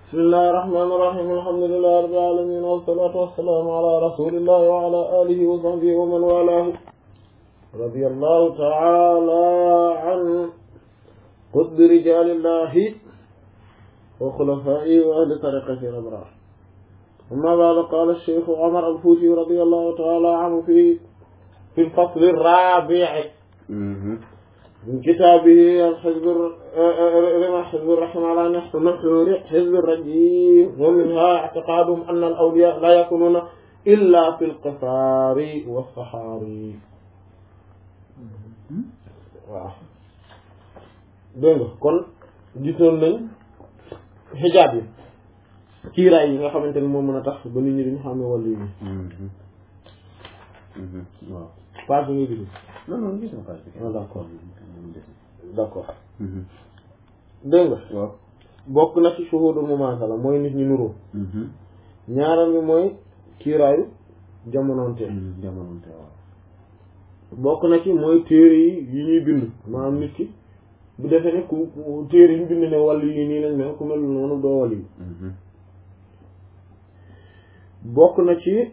bismillahi rahmaani rahiim alhamdulillahi rabbil aalamiin wassalaatu wassalaamu ala rasuulillahi wa ala aalihi wa sahbihi wa man waalaahu radiyallahu ta'ala an qutbi rijaalillahi wa xulafaa'ihi wa ahli tariiqatihi al-abraar amma ba'du qaala ash-shaykh Umar al-Fuuti radiyallahu ta'ala anhu fi fi al-fasl ar-raabi' من كتابه الحزب رمى حزب الرحمة على نحو نحو حزب الرجيم ومنها اعتقادهم أن الأولياء لا يكونون إلا في القفار والصحاري waaw dégg nga kon gisoon nañ xijaab yi kiiraay yi nga xamante ne moo mën a tax ba nit ñi duñu xamee wàllu yi waaw page bi nga gis non non gis na page bi. ah d'accord d'accord dégg nga waaw. bokk na ci shuhudul mumaasala mooy nit ñi nuroo ñaareel bi mooy kiiraayu jamonoonte jamononte waaw. bokk na ci mooy téere yi yi ñuy bind maanaam nit ki bu defee ne ku téere yi ñu bind ne wàll yi nii lañ mel ku mel noonu doo wàll yi bokk na ci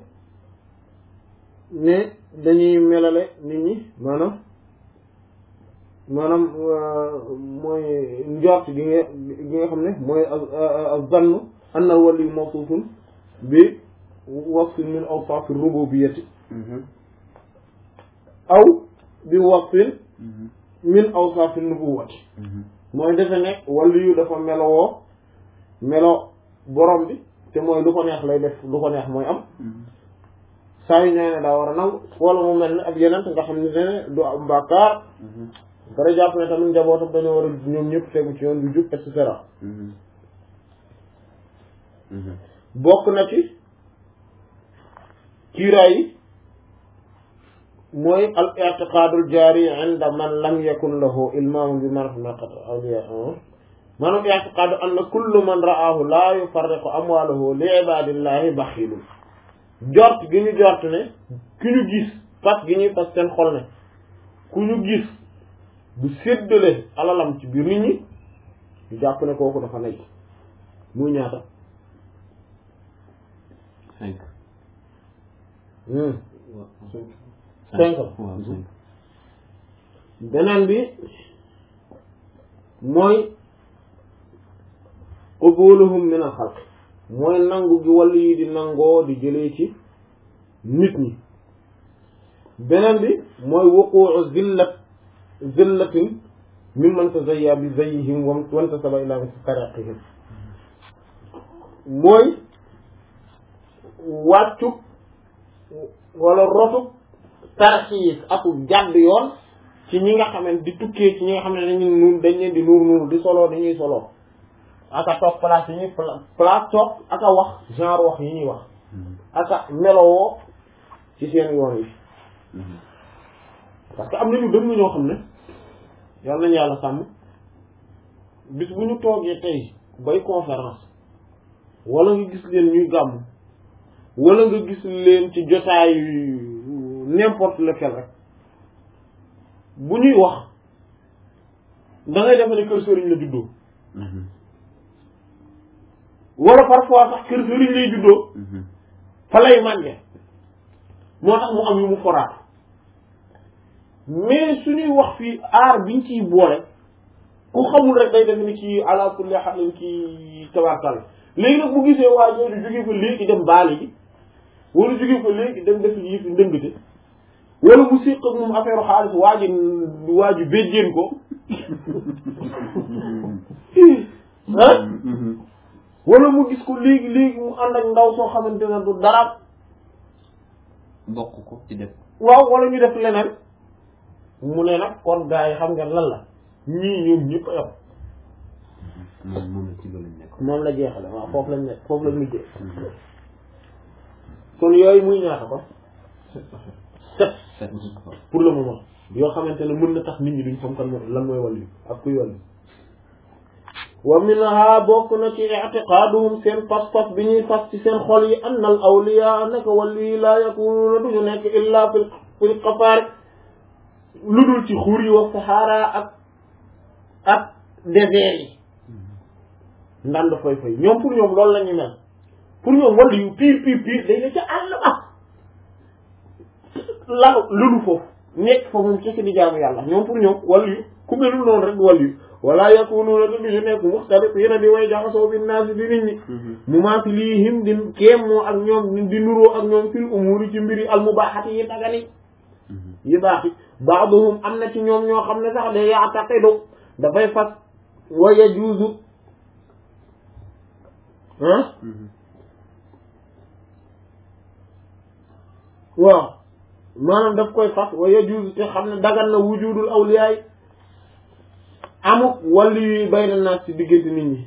ne dañuy melale nit ñi maanaam maanaam mooy njort gi nga gi nga xam ne mooy az-zannu anna al-wali mawsuufun bi wasfin min awsaafi rububiyyati aw bi wasfin min awsaafi nubuwwati mooy defe ne wali yu dafa melowoo melo borom bi te mooy lu ko neex lay def lu ko neex mooy am saa yu ñëwee ne daa war a nangu wala mu mel ne ak yeneen nga xam ne ne du am bàkkaar dara jàpp ne tamit njabootam dañoo war a ñoom ñëpp tegu ci yoon du jub et cetera bokk na ci kiiraay yi mooy al i'tiqaadul jaari inda man lam yakun lahu ilmaamu bi marhamati awliya maanaam i'tiqaadu anna kullu man ra'aahu laa yufarriqu amwaalahu li ibaadillahi baxiilun jort gi ñu jort ne ku ñu gis fas gi ñuy fas seen xol ne ku ñu gis bu séddale alalam ci biir nit ñi ñu jàpp ne kooku dafa nekk muy ñaata cinq. cinq waaw cinq. beneen bi mooy qubuluhum min al xalq mooy nangu gi wàllu yi di nangoo di jëlee ci nit ñi beneen bi mooy wuquu zillat zillatin mimman tazayya bi zayyihim wa wantasaba ila tariqihim mooy wàccu wala rotu tarxiis aku jàdd yoon ci ñi nga xamante di tukkee ci ñi nga xam ne dañuy nuur dañ leen di nuur nuur di solo dañuy solo aka toog place yi ñuy place toog aka wax genre wax yi ñuy wax aka melowoo ci seen yoon yi parce que am nañu dëgg ñoo xam ne yàlla nañu yàlla sàmm bis bu ñu toogee tey bay conférence wala nga gis leen ñuy gàmm wala nga gis leen ci jotaay n'importe lequel rek bu ñuy wax da ngay defe ne kër sëriñ la juddoo wala parfois sax kër sëriñ lay juddoo fa lay mànge moo tax mu am yu mu foraat mais suñuy wax fii aar biñ ciy boole ku xamul rek day def ni kii ala kulli halin kii tabarkal léegi nag bu gisee waa jooju jóge fa léegi dem baali ji wala jóge fa léegi dem def yi fi ndëngte wala mu séq ak moom affaire xaalis waa ji waa ji béjjéen ko ah wala mu gis ko léegi léegi mu ànd ak ndaw soo xamante ne du dara bokk ko ci def. waaw wala ñu def leneen mu ne nag kon gars yi xam nga lan la ñii ñoom ñëpp a yam moom moom la ci loolu lañ nekk. moom la jeexale waaw foofu lañ nekk foofu lañ mujjee kon yooyu muy ñaata ko sept sept. pour le moment yoo xamante ne mën na tax nit ñi duñ xam kan mooy lan mooy wàllu ak kuy wàllu wa minha bokk na ci i'tiqaaduhum seen fas-fas bi ñuy fas ci seen xol yi anna al awliya naka wàllu yi laa yakunuuna duñu nekk illa fil fil qafaar lu dul ci xur yi wa saxaara ak ak désert yi ndand fay fay ñoom pour ñoom loolu la ñu mel pour ñoom wàllu yu pire pire pire day ne ca àll ba lalu lëlu foofu nekk fa moom kese di jaamu yàlla ñoom pour ñoom wàllu yu ku melul noonu rek wàllu yu wala yakunuuna te duñu nekk muxtalif yéen a di way jaxasoo bi naasi di nit ñi mu maa fi lii him di kéem moo ak ñoom di nuroo ak ñoom fil umuri ci mbiri al mubaaxati yi dagani yi baaxi baaduhum am na ci ñoom ñoo xam ne sax da yaataqidu dafay fas wa yajuuzu ah waaw maanaam daf koy fas wa yajuuzu te xam ne dagan na wujudul awliyaay amuk wàllu yuy bayna naas ci diggante nit ñi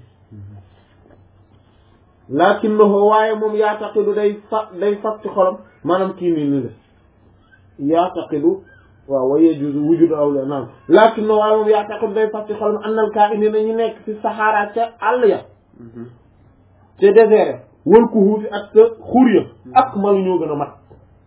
lakinnahu waaye moom yaataqidu day fa day fas ci xolam maanaam kii nii ni la yaataqidu waaw wa yajuuzu wujudul awliyaa naam lakinnahu waaye moom yaataqidu day fas ci xolam annal kaa'iniina ñu nekk ci saxaara ca àll ya ca désert wal kuhuufi ak sa xur ya ak malu ñoo gën a mat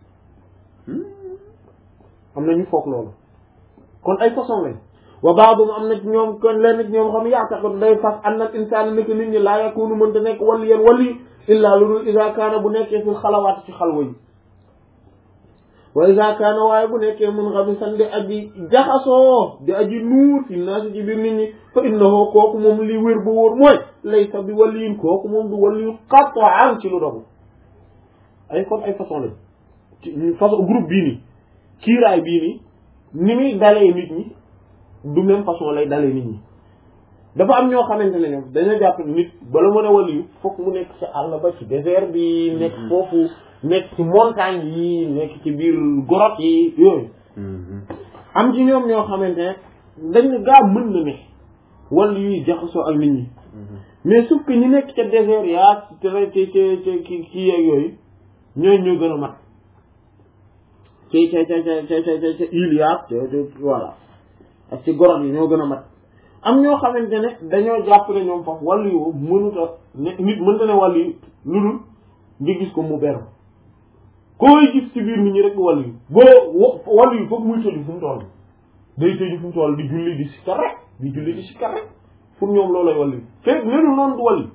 am na ñu foog loolu kon ay façon lañ wa baadum am na ci ñoom kon lenn ci ñoom xam yaataqidu day fas anna al insaan nekk nit ñi laa yakunu mënta nekk waliyan wali illaa lu dul iza kaana bu nekkee fi xalawaat ci xalwa yi wa iza kaana waaye bu nekkee mun xamisan di aji jaxasoo di aji nuur fi naasi ci biir nit ñi fa innahu kooku moom li wér ba wóor mooy laysa bi waliyin kooku moom du waliyu qat'an ci lu dogu ay kon ay façon lañ ci façon groupe bii nii kiiraay bii nii ni muy dalee nit ñi du même façon lay dalee nit ñi dafa am ñoo xamante ne ñoom dañoo jàpp nit bala mën a waliyu fokk mu nekk ci àll ba ci désert bi nekk foofu nekk ci montagne yi nekk ci biir grotte yi yooyu am ci ñoom ñoo xamante ne dañ ne gaa mën na ne wala yuy jaxasoo ak nit ñi mais sauf que ñi nekk ca désert yaa ci ca ca ca ki kii yeeg yooyu ñooñu ñoo gën a mat ci ca ca ca ca ca ca île yaa ca voilà ak ci grotte yi ñoo gën a mat am ñoo xamante ne dañoo jàpp ne ñoom foofu wàllu yu mënuta ne nit mënta ne wàllu yu lu dul nga gis ko mu beru koy gis ci biir nit ñi rek wàllu yu boo wàllu yu foofu muy tëju fu mu toll day tëju fu mu toll di julli di sikkar rek di julli di sikkar rek pour ñoom loolay wàllu yu fekk nenu noonu du wàllu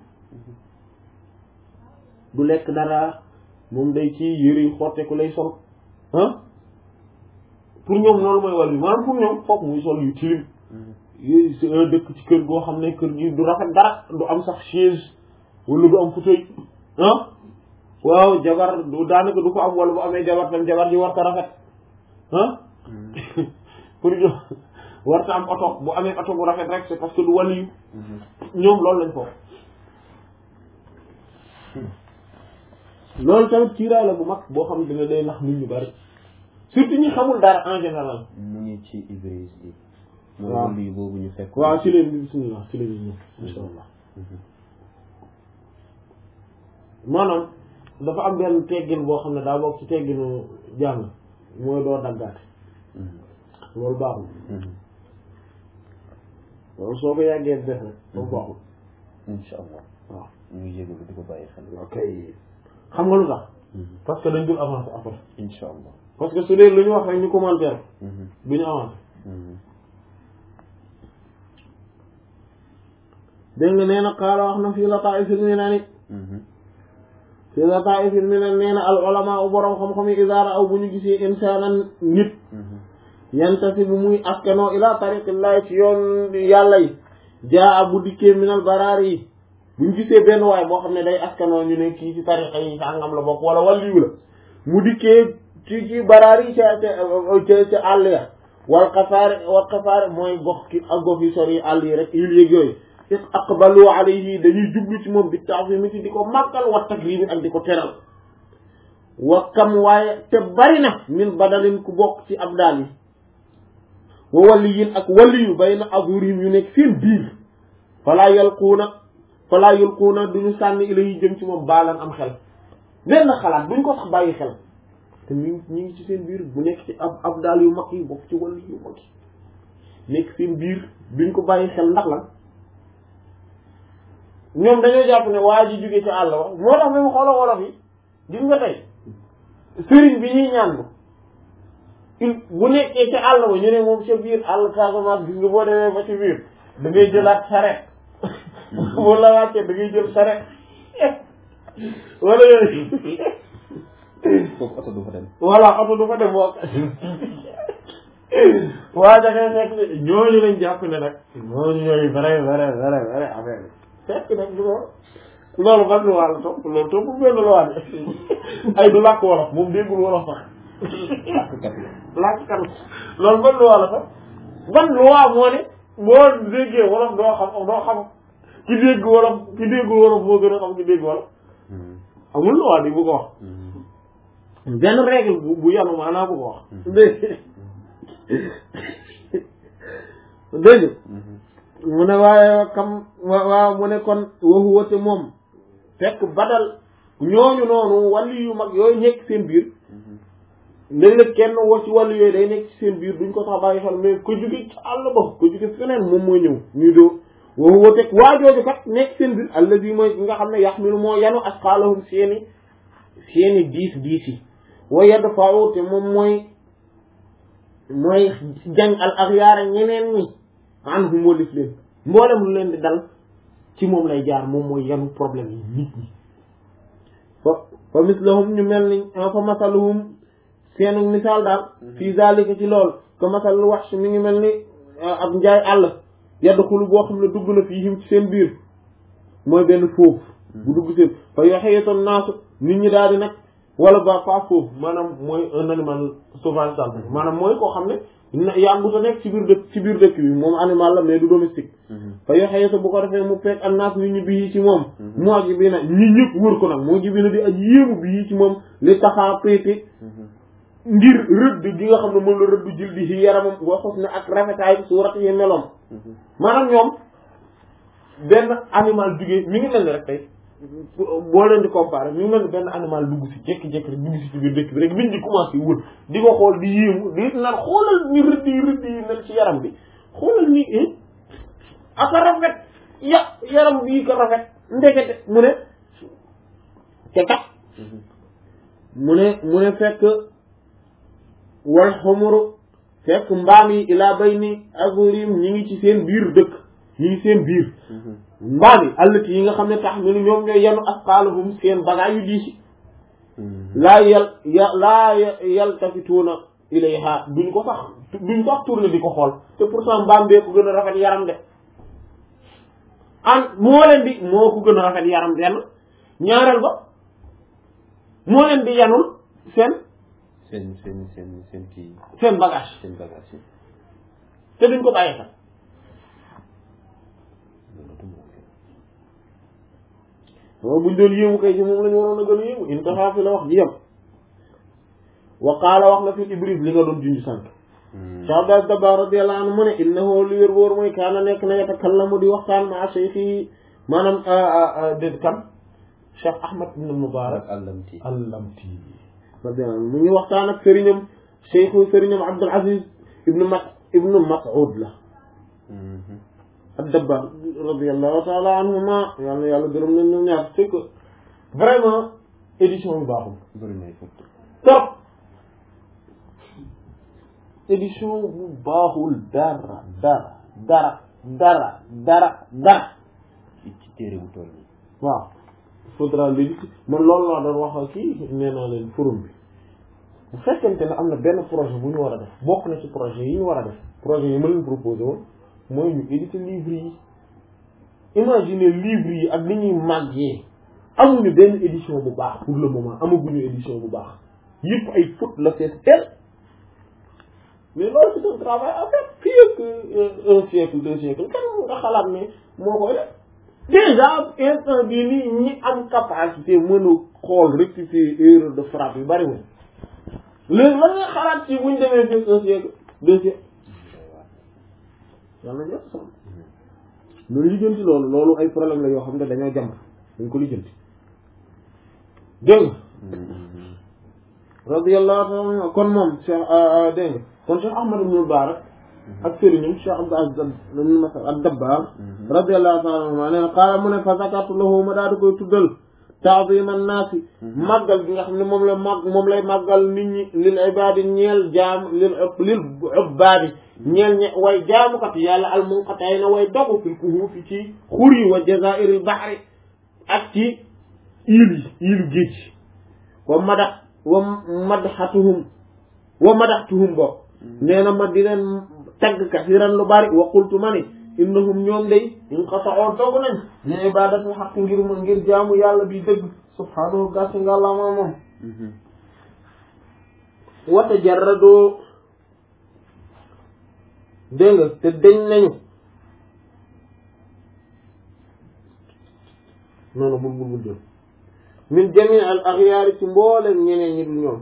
du lekk dara moom day ci yëre yu xotteeku lay sol ah pour ñoom loolu mooy wàllu yu maanaam pour ñoom foofu muy sol yu tilim yooyu dëkk ci kër goo xam ne kër gi du rafet dara du am sax chaise wala du am fauteuil ah waaw jabar du daanaka du ko am wala bu amee jabar tam jabar ji warta rafet ah pour ñu warta am oto bu amee oto bu rafet rek c'est parce que du wàllu yu ñoom loolu lañ foofu loolu tamit kiiraay la bu mag boo xam ne day nax nit ñu bari surtout ñi xamul dara en général mu ngi ci Ibris bi mooy waaw wàllu boobu ñu fekk waaw ci leen bi bismillah ci leen ñëw insha allah maanaam dafa am benn teggin boo xam ne daa bokk ci tegginu jàng mooy doo daggaate loolu baaxul loolu soo ko yàggee def rek loolu baaxul insha allah waaw ñu ngi jégalu di ko bàyyi xel ok xam nga lu tax parce que dañ dul avancer après insha allah parce que su dee lu ñu wax rek ñu commentaire du ñu avancer dégg nga nee na xaala wax na fii lataa'ifil minaani fii lataa'ifil minaani nee na al ulama u boroom xam-xam yi idaa ra'aw bu ñu gisee insaanan nit yantasibu muy askanoo ila tariqillahi ci yoon yàlla yi jaa bu dikkee minal baraari yi bu ñu gisee benn waay boo xam ne day askanoo ñu ne kii ci tariqa yi sàngam la bokk wala wàlliyu la mu dikkee ci ci baraari yi ca ca ca àll ya wal xafaare wal xafaare mooy gox ki ak gox yi sori àll yi rek yil yëg yooyu is aqbalu alayhi dañuy jublu ci moom bi ta'zimi di ko màggal wa takrimi ak di ko teral wa kam waaye te bari na min badalin ku bokk ci abdaal yi wa waliyin ak waliyu bayna azurihim yu nekk seen biir falaa yalquuna falaa yulquuna duñu sànni ilayhi jëm ci moom baalan am xel benn xalaat duñ ko sax bàyyi xel te ñu ñu ngi ci seen biir bu nekk ci ab abdaal yu mag yi bokk ci wali yu mag yi nekk seen biir duñ ko bàyyi xel ndax lan ñoom dañoo jàpp ne waa ji jóge ci àll ba moo tax même xooloo wolof yi gis nga tey sëriñ bi ñuy ñaan il bu nekkee ci àll ba ñu ne moom ca biir àll Casamance gis nga boo demee ba ci biir da ngay jëlaat saret bu la wàccee da ngay jël sare wala yooyu foofu oto du fa dem voilà oto du fa dem bokk waa dafay fekk ne ñooñu lañ jàpp ne nag ñooñu ñooy vrai vrai vrai vrai affaire bi fekk nag du loolu loolu ban luwaa la topp loolu topp benn luwaa de ay du làkk wolof moom déggul wolof sax làkkat la làkk kan loolu ban luwaa la sax ban luwaa moo ne boo déggee wolof doo xam doo xam ki dégg wolof ki déggul wolof moo gën a xam ki dégg wolof amul luwaa di bu ko wax benn règle bu bu yanu maanaa bu ko wax dégg dégg mu ne waaye kam wa- waaw mu ne kon waxu wate moom fekk badal ñooñu noonu wàllu yu mag yooyu nekk seen biir léeg-léeg kenn wax ci wàllu yooyu day nekk ci seen biir duñ ko sax bàyyi xel mais ko jóge ci àll ba ko jóge feneen moom mooy ñëw ñuy doo waxu wate waa jooju kat nekk seen biir allazi mooy nga xam ne yaxmilu moo yanu asqaalahum seeni seeni diis diis yi wa yadfa'u te moom mooy mooy jàng al axyaara ñeneen ñi an hum walif leen mboolem lu leen di dal ci moom lay jaar moom mooy yanu problème yi nit ñi fa fa mislahum ñu mel ni fa masaluhum seenu misaal daal fii zalika ci lool que masalul wax mi ngi mel ni ab njaay àll yadxulu boo xam ne dugg na fiihim ci seen biir mooy benn foofu bu dugg seen fa yaxeyatoon naasu nit ñi daal di nag wala ba pas foofu maanaam mooy un animal sauvage daal maanaam mooy koo xam ne yàggut a nekk ci biir dëkk ci biir dëkk bi moom animal la mais du domestique fa yaxeyata bu ko defee mu fekk ak naas nit ñi bii ci moom moo ji bi na ñi ñëpp wër ko nag moo ji bi na di aj yéemu bii ci moom li taxaa péete ngir rëdd gi nga xam ne moom la rëdd jël di ci yaramam boo xos ne ak rafetaay suurat yi meloom maanaam ñoom benn animal jugee mi ngi mel ni rek tey boo leen di comparer mi ngi mel ni benn animal dugg si jékki-jékki rek dugg si ci biir dëkk bi rek nit ñi commencé wër di ko xool di yéemu di naan xoolal ni rëdd yi rëdd yi mel ci yaram bi xoolal ni aka rafet ya yaram bii ko rafet ndekete mu ne te kat mu ne mu ne fekk wal xumuru fekk mbaam yi ilaa bay ni azurim ñi ngi ci seen biir dëkk ñi ngi seen biir mbaam yi allati yi nga xam ne tax minu ñoom ñooy yanu asqaalahum seen bagaay yu diisi laa yal ya laa yaltafituuna ilayha duñ ko sax duñ sax tourné di ko xool te pourtant mbaam bee ko gën a rafet yaram de an moo leen di moo ko gën a rafet yaram benn ñaareel ba moo leen di yanul seen seen seen seen seen kii seen bagage seen bagage yi te duñ ko bàyyi xel loolu du moom moom buñ doon yéemu kay ci moom la ñu waroon a gën a yéemu intaha fi la wax ji yem wa qaala wax na fi ibris li nga doon junj sànq Cheikh Abdou Dabakh radiyallahu anhu mu ne innahu li wér wóor mooy kaana nekk na yatakallamu di waxtaan ma cheikh yi maanaam déet kan Cheikh Ahmad ibn Mubarak allamti allamti radiyallahu anhu mu ngi waxtaan ak sëriñam cheikhu sëriñam Abdul Aziz ibnu Mas ibnu Mas'ud la ad-Dabakh radiyallahu ta'ala anhuma yàlla yàlla gërëm nañ ñoom ñaar c'est que vraiment édition bi baaxul bëri nay fot trop édition bu baaxul dara dara dara dara dara dara ci ci téere bu toll nii waaw faudra l'éditer man loolu laa doon wax kii nee naa leen forum bi bu fekkente ne am na benn projet bu ñu war a def bokk na ci projet yi ñu war a def projet yi ma leen proposé woon mooy ñu éditer livre yi imaginer livre yi ak ni ñuy màggee amuñu benn édition bu baax pour le moment amaguñu édition bu baax yëpp ay faute la fees tel mais loolu c'est un travail à faire fii ak un siècle deux siècles kan nga xalaat ne moo koy def déjà instant bii nii ñi am capacité mën a xool rectifier erreur de frappe yu bariwul léegi lan nga xalaat ci buñ demee fii un siècle deux siècles yàlla na sax loolu lijjanti loolu loolu ay problème la yoo xam ne dañoo jàmb dañ ko lijjanti dégg nga radiyallahu ta'ala kon moom Cheikh dégg nga kon Cheikh Ahmad ibn Mubarak ak sëriñam Cheikh Abdou Aziz ibn Mas'ud ad-Dabbar radiyallahu ta'ala anhu nee na qaala mu ne fa zakartu lahu ma daal di koy tuddal ta'zima naasi màggal bi nga xam ne moom la màgg moom lay màggal nit ñi lil ibaadi ñeel jaam lil lil ubbaadi ñeel ñe way jaamukat yàlla al munqati'ina way dogu fil kuhuufi ci xur yi wa jazaa'iril bahri ak ci iil yi iilu géej wa madax wa madxatuhum wa madaxtuhum bo nee na ma di leen tagg kasiran lu bari wa qultu ma ni innahum ñoom day inqata'u dogu nañ li ibadati xaq ngir ma ngir jaamu yàlla bi dëgg subhaanahu gàcce nga la ma moom wa tajarradu dégg nga te dañ nañu noonu bul bul bul jël min jami al axyaari ci mbooleen ñeneen ñi dul ñoom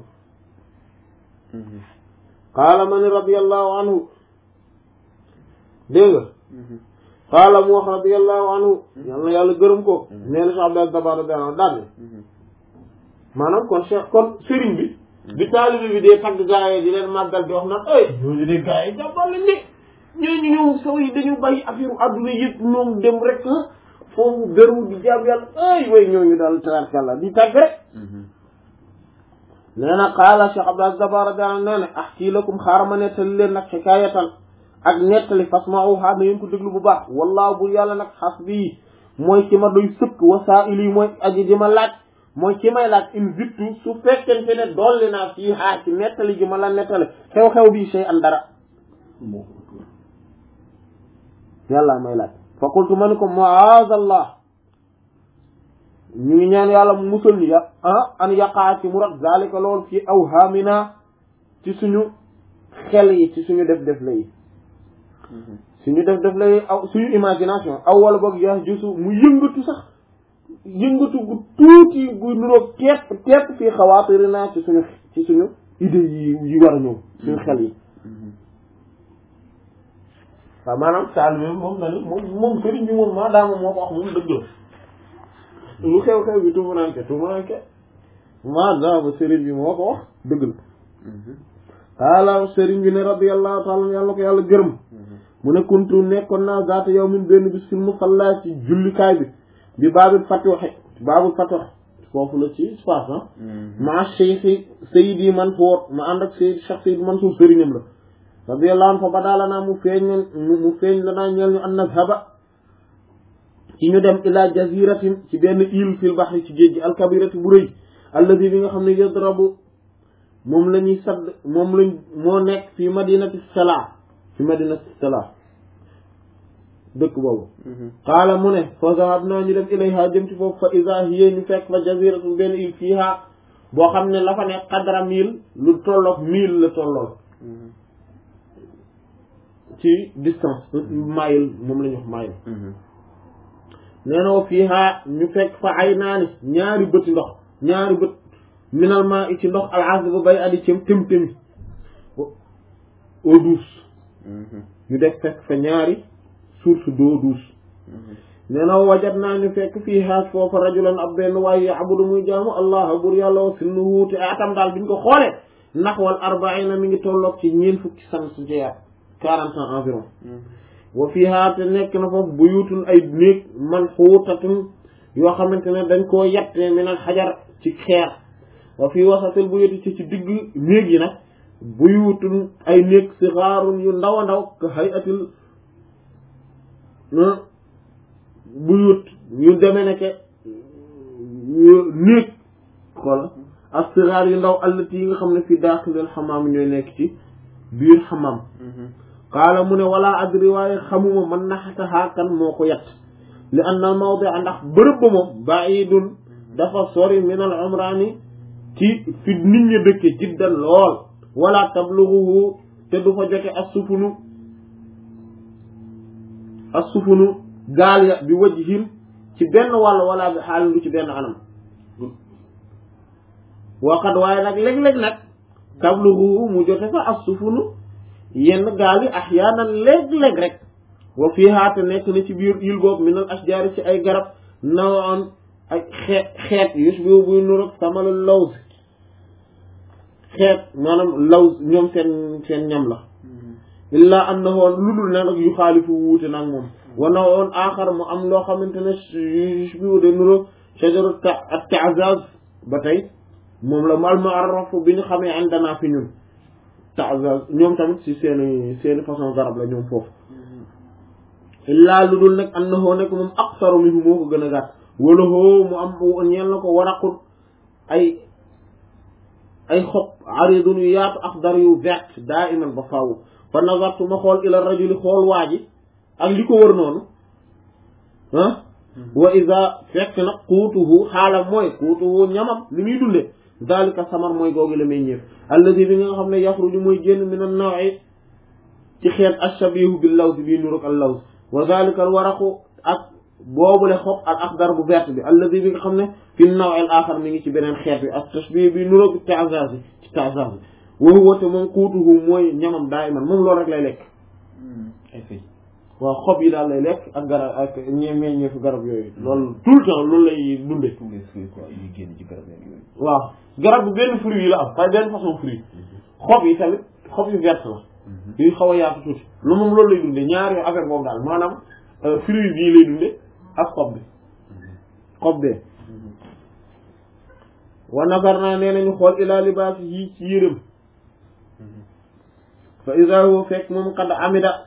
qaala man radiyallahu anhu dégg nga qaala mu wax radiyallahu anhu yal na yàlla gërëm ko nee na Cheikh Abdel Dabar radiyallahu anhu daal maanaam kon Cheikh kon sëriñ bi bi taalibi bi dee tagg gaa yi di leen màggal di wax naan ay ñooñu de gaa yi jàppal lañ de ñooñu ñëw saw yi dañu bàyyi affaire adduna yëpp ñoom dem rek foofu gërëm di jaam yàlla ay way ñooñu daal tabarkàlla di tagg rek nee na qaala Cheikh Abdel Dabar radiyallahu anhu nee na ahkii lakum xaaral ma nettali leen nag xikaayatan ak nettali fasma'uha na ngeen ko déglu bu baax wallaahu bul yàlla nag hasbi mooy ci ma doy sëkk wasaa'ili mooy aji ji ma laaj mooy ci may laaj in vittu su fekkente ne dolli naa fii haa ci nettali ji ma la nettali xew-xew bi shay an dara yàlla may laaj fa qultu ma ni ko ma'aazallah ñu ngi ñaan yàlla mu musal ñu ya ah an yaqaa ci mu rat zalika lool fii awhaamina ci suñu xel yi ci suñu def def la yi suñu def def lay aw suñu imagination aw wala boog yaa jusu mu yëngatu sax yëngatu gu tuuti gu nuroog tepp tepp fii xawaatir naa ci suñu ci suñu idée yi yi war a ñëw suñu xel yi waaw maanaam saal bi moom na ni moom moom sëriñ bi moom maa daama moo ko wax moom dëgg la lu xew-xew bi tumuranke tumuranke maa daama sëriñ bi moo ko wax dëgg la qaala sëriñ bi ne radiyallahu taala yàlla ko yàlla gërëm mu ne kuntu nekkoon naa zaata yow min benn bis fil musalla ci jullikaay bi bi baabul fatwaxe baabul fatwaxe foofu la ci espace ah ma cheikh sayidi Mansour ma ànd ak sayid cheikh sayid Mansour sëriñam la radiyallahu anhu fa badaala naa mu feeñ mu feeñ la naa ñeel ñu an nazhaba ci ñu dem ila jaziratin ci benn île fil bahri ci géej gi alkabirati bu rëy alladi bi nga xam ne yadrabu moom la ñuy sadd moom lañ moo nekk fi madinati Salaa fi madinati Salaa dëkk boobu qaala mu ne fa zahabnaa ñu dem ilayha jëm ci foofu fa iza hiya ñu fekk fa jaziratu benn île fiiha boo xam ne la fa nekk qadra mille lu tolloog mille la tollool ci distance mile moom la ñu wax mile nee na wa fiiha ñu fekk fa ay naani ñaari bëti ndox ñaari bët minal maa i ci ndox alxas ba bay addi cëm tëm tëmi eau douce ñu def fekk fa ñaari source d'eau douce nee na wajat naa ñu fekk fii haaj foofa rajulan ab benn waaye yaabudu muy jaamu allah bur yàlla wa sinnu wuute atam daal biñ ko xoolee naxwal arbaina mi ngi tolloog ci ñeen fukki san su jeex quarante ans environ wa fiha te nekk na foofu buyutun ay néeg man xuutatun yoo xamante ne dañ koo yatte minal xajar ci xeer wa fii wasatil buyuti ci ci digg néeg yi nag buyutun ay néeg sixaarun yu ndaw a ndaw ka hayatil buyut yu deme ne ke néeg xoola ak sixaar yu ndaw allati yi nga xam ne fi daaxilil xamaam ñooy nekk ci biir xamaam qaala mu ne wala adri waaye xamuma man naxatahaa kan moo ko yett li anna al mawdia ndax bërëb ba moom baidun dafa sori min al umraani ci fi nit ñi dëkke jiddan lool wala tabluguhu te du fa jote assufunu assufunu gaal ya bi wajhin ci benn wàll wala bi xaalin du ci benn anam waqat waaye nag léeg-léeg nag tabluguhu mu jote fa assufunu yenn gaal yi ahyaanan léeg-léeg rek wa fiihaa te nekk na ci biir île boobu minal ashjaari ci ay garab nawoon ay xeet xeet yushbihu buy nur ak samalul lawz xeet maanaam lawz ñoom seen seen ñam la illaa annahu lu dul ne nag yu xaalifu wuute nag moom wa nawoon aaxar mu am loo xamante ne yushbihu de nur shajaru at-ta'zaz ba tey moom la mal ma'ruf bi ñu xamee indana fi ñun ta'zaz ñoom tamit ci seeni seeni façon garab la ñoom foofu illaa lu dul nag annahu nekk moom aqsaru minhu moo ko gën a gàtt wala hoo mu am ñeel na ko waraqul ay ay xob aridun yu yaatu axdar yu vert daa iman ba faaw fa nazartu ma xool ila rajuli xool waa ji ak li ko wër noonu ah wa ida fekk nag quutuhu xaalam mooy quutuhu ñamam li muy dunde dalika samar mooy googu la may ñëef alladi bi nga xam ne yaxruju mooy génn min an nawi ci xeet ashabihu bil laws bii nuruk al laws wa dalika al waraqu ak boobule xob al axdar bu vert bi alladi bi nga xam ne fi naw al axar mi ngi ci beneen xeet bi ak tashbih bi nuruk ta'zaz bi ci ta'zaz bi wa huwa te moom quutuhu mooy ñamam daa iman moom loolu rek lay lekk ay fay waaw xob yi daal lay lekk ak garab ak ñe meññeefu garab yooyu loolu tout le temps loolu lay dunde tous les fruits quoi yi génn ci garab yeeg yooyu waaw garab bi benn fruit yi la am waaye benn façon fruit xob yi tamit xob yu vert la yuy xaw a yaatu tuuti lu moom loolu lay dunde ñaari affaire boobu daal maanaam fruit bii lay dunde ak xob bi xob bee wa nazar naa nee nañu xool ilaa libaas yi ci yërëm fa iza huwa fekk moom qad amida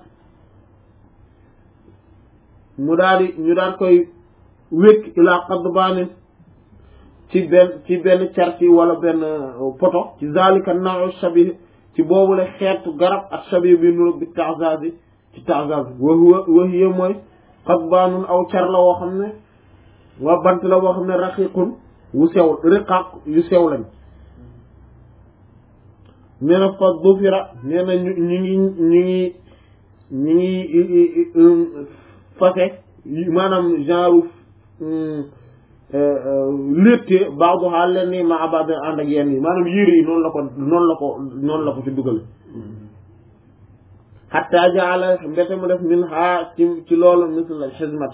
mu daal di ñu daal koy wékk ilaa qadbaanin ci benn ci benn carti wala benn poto ci zalika naw shabih ci boobule xeetu garab ak shabih bi nuru bi ta'zaz ci ta'zaz wa huwa wa hiya mooy qadbaanun aw car la woo xam ne waa bant la woo xam ne raqiqun wu sew riqaq yu sew lañ nee na fa dufira nee na ñu ñu ngi ñu ngi ñu ngi fase maanaam genre létte baaxu xaal leen ni ma abad ànd ak yenn yi maanaam yére yi noonu la ko noonu la ko noonu la ko ci dugal xatta jaala mbete mu def min ha ci ci loolu misl al xismat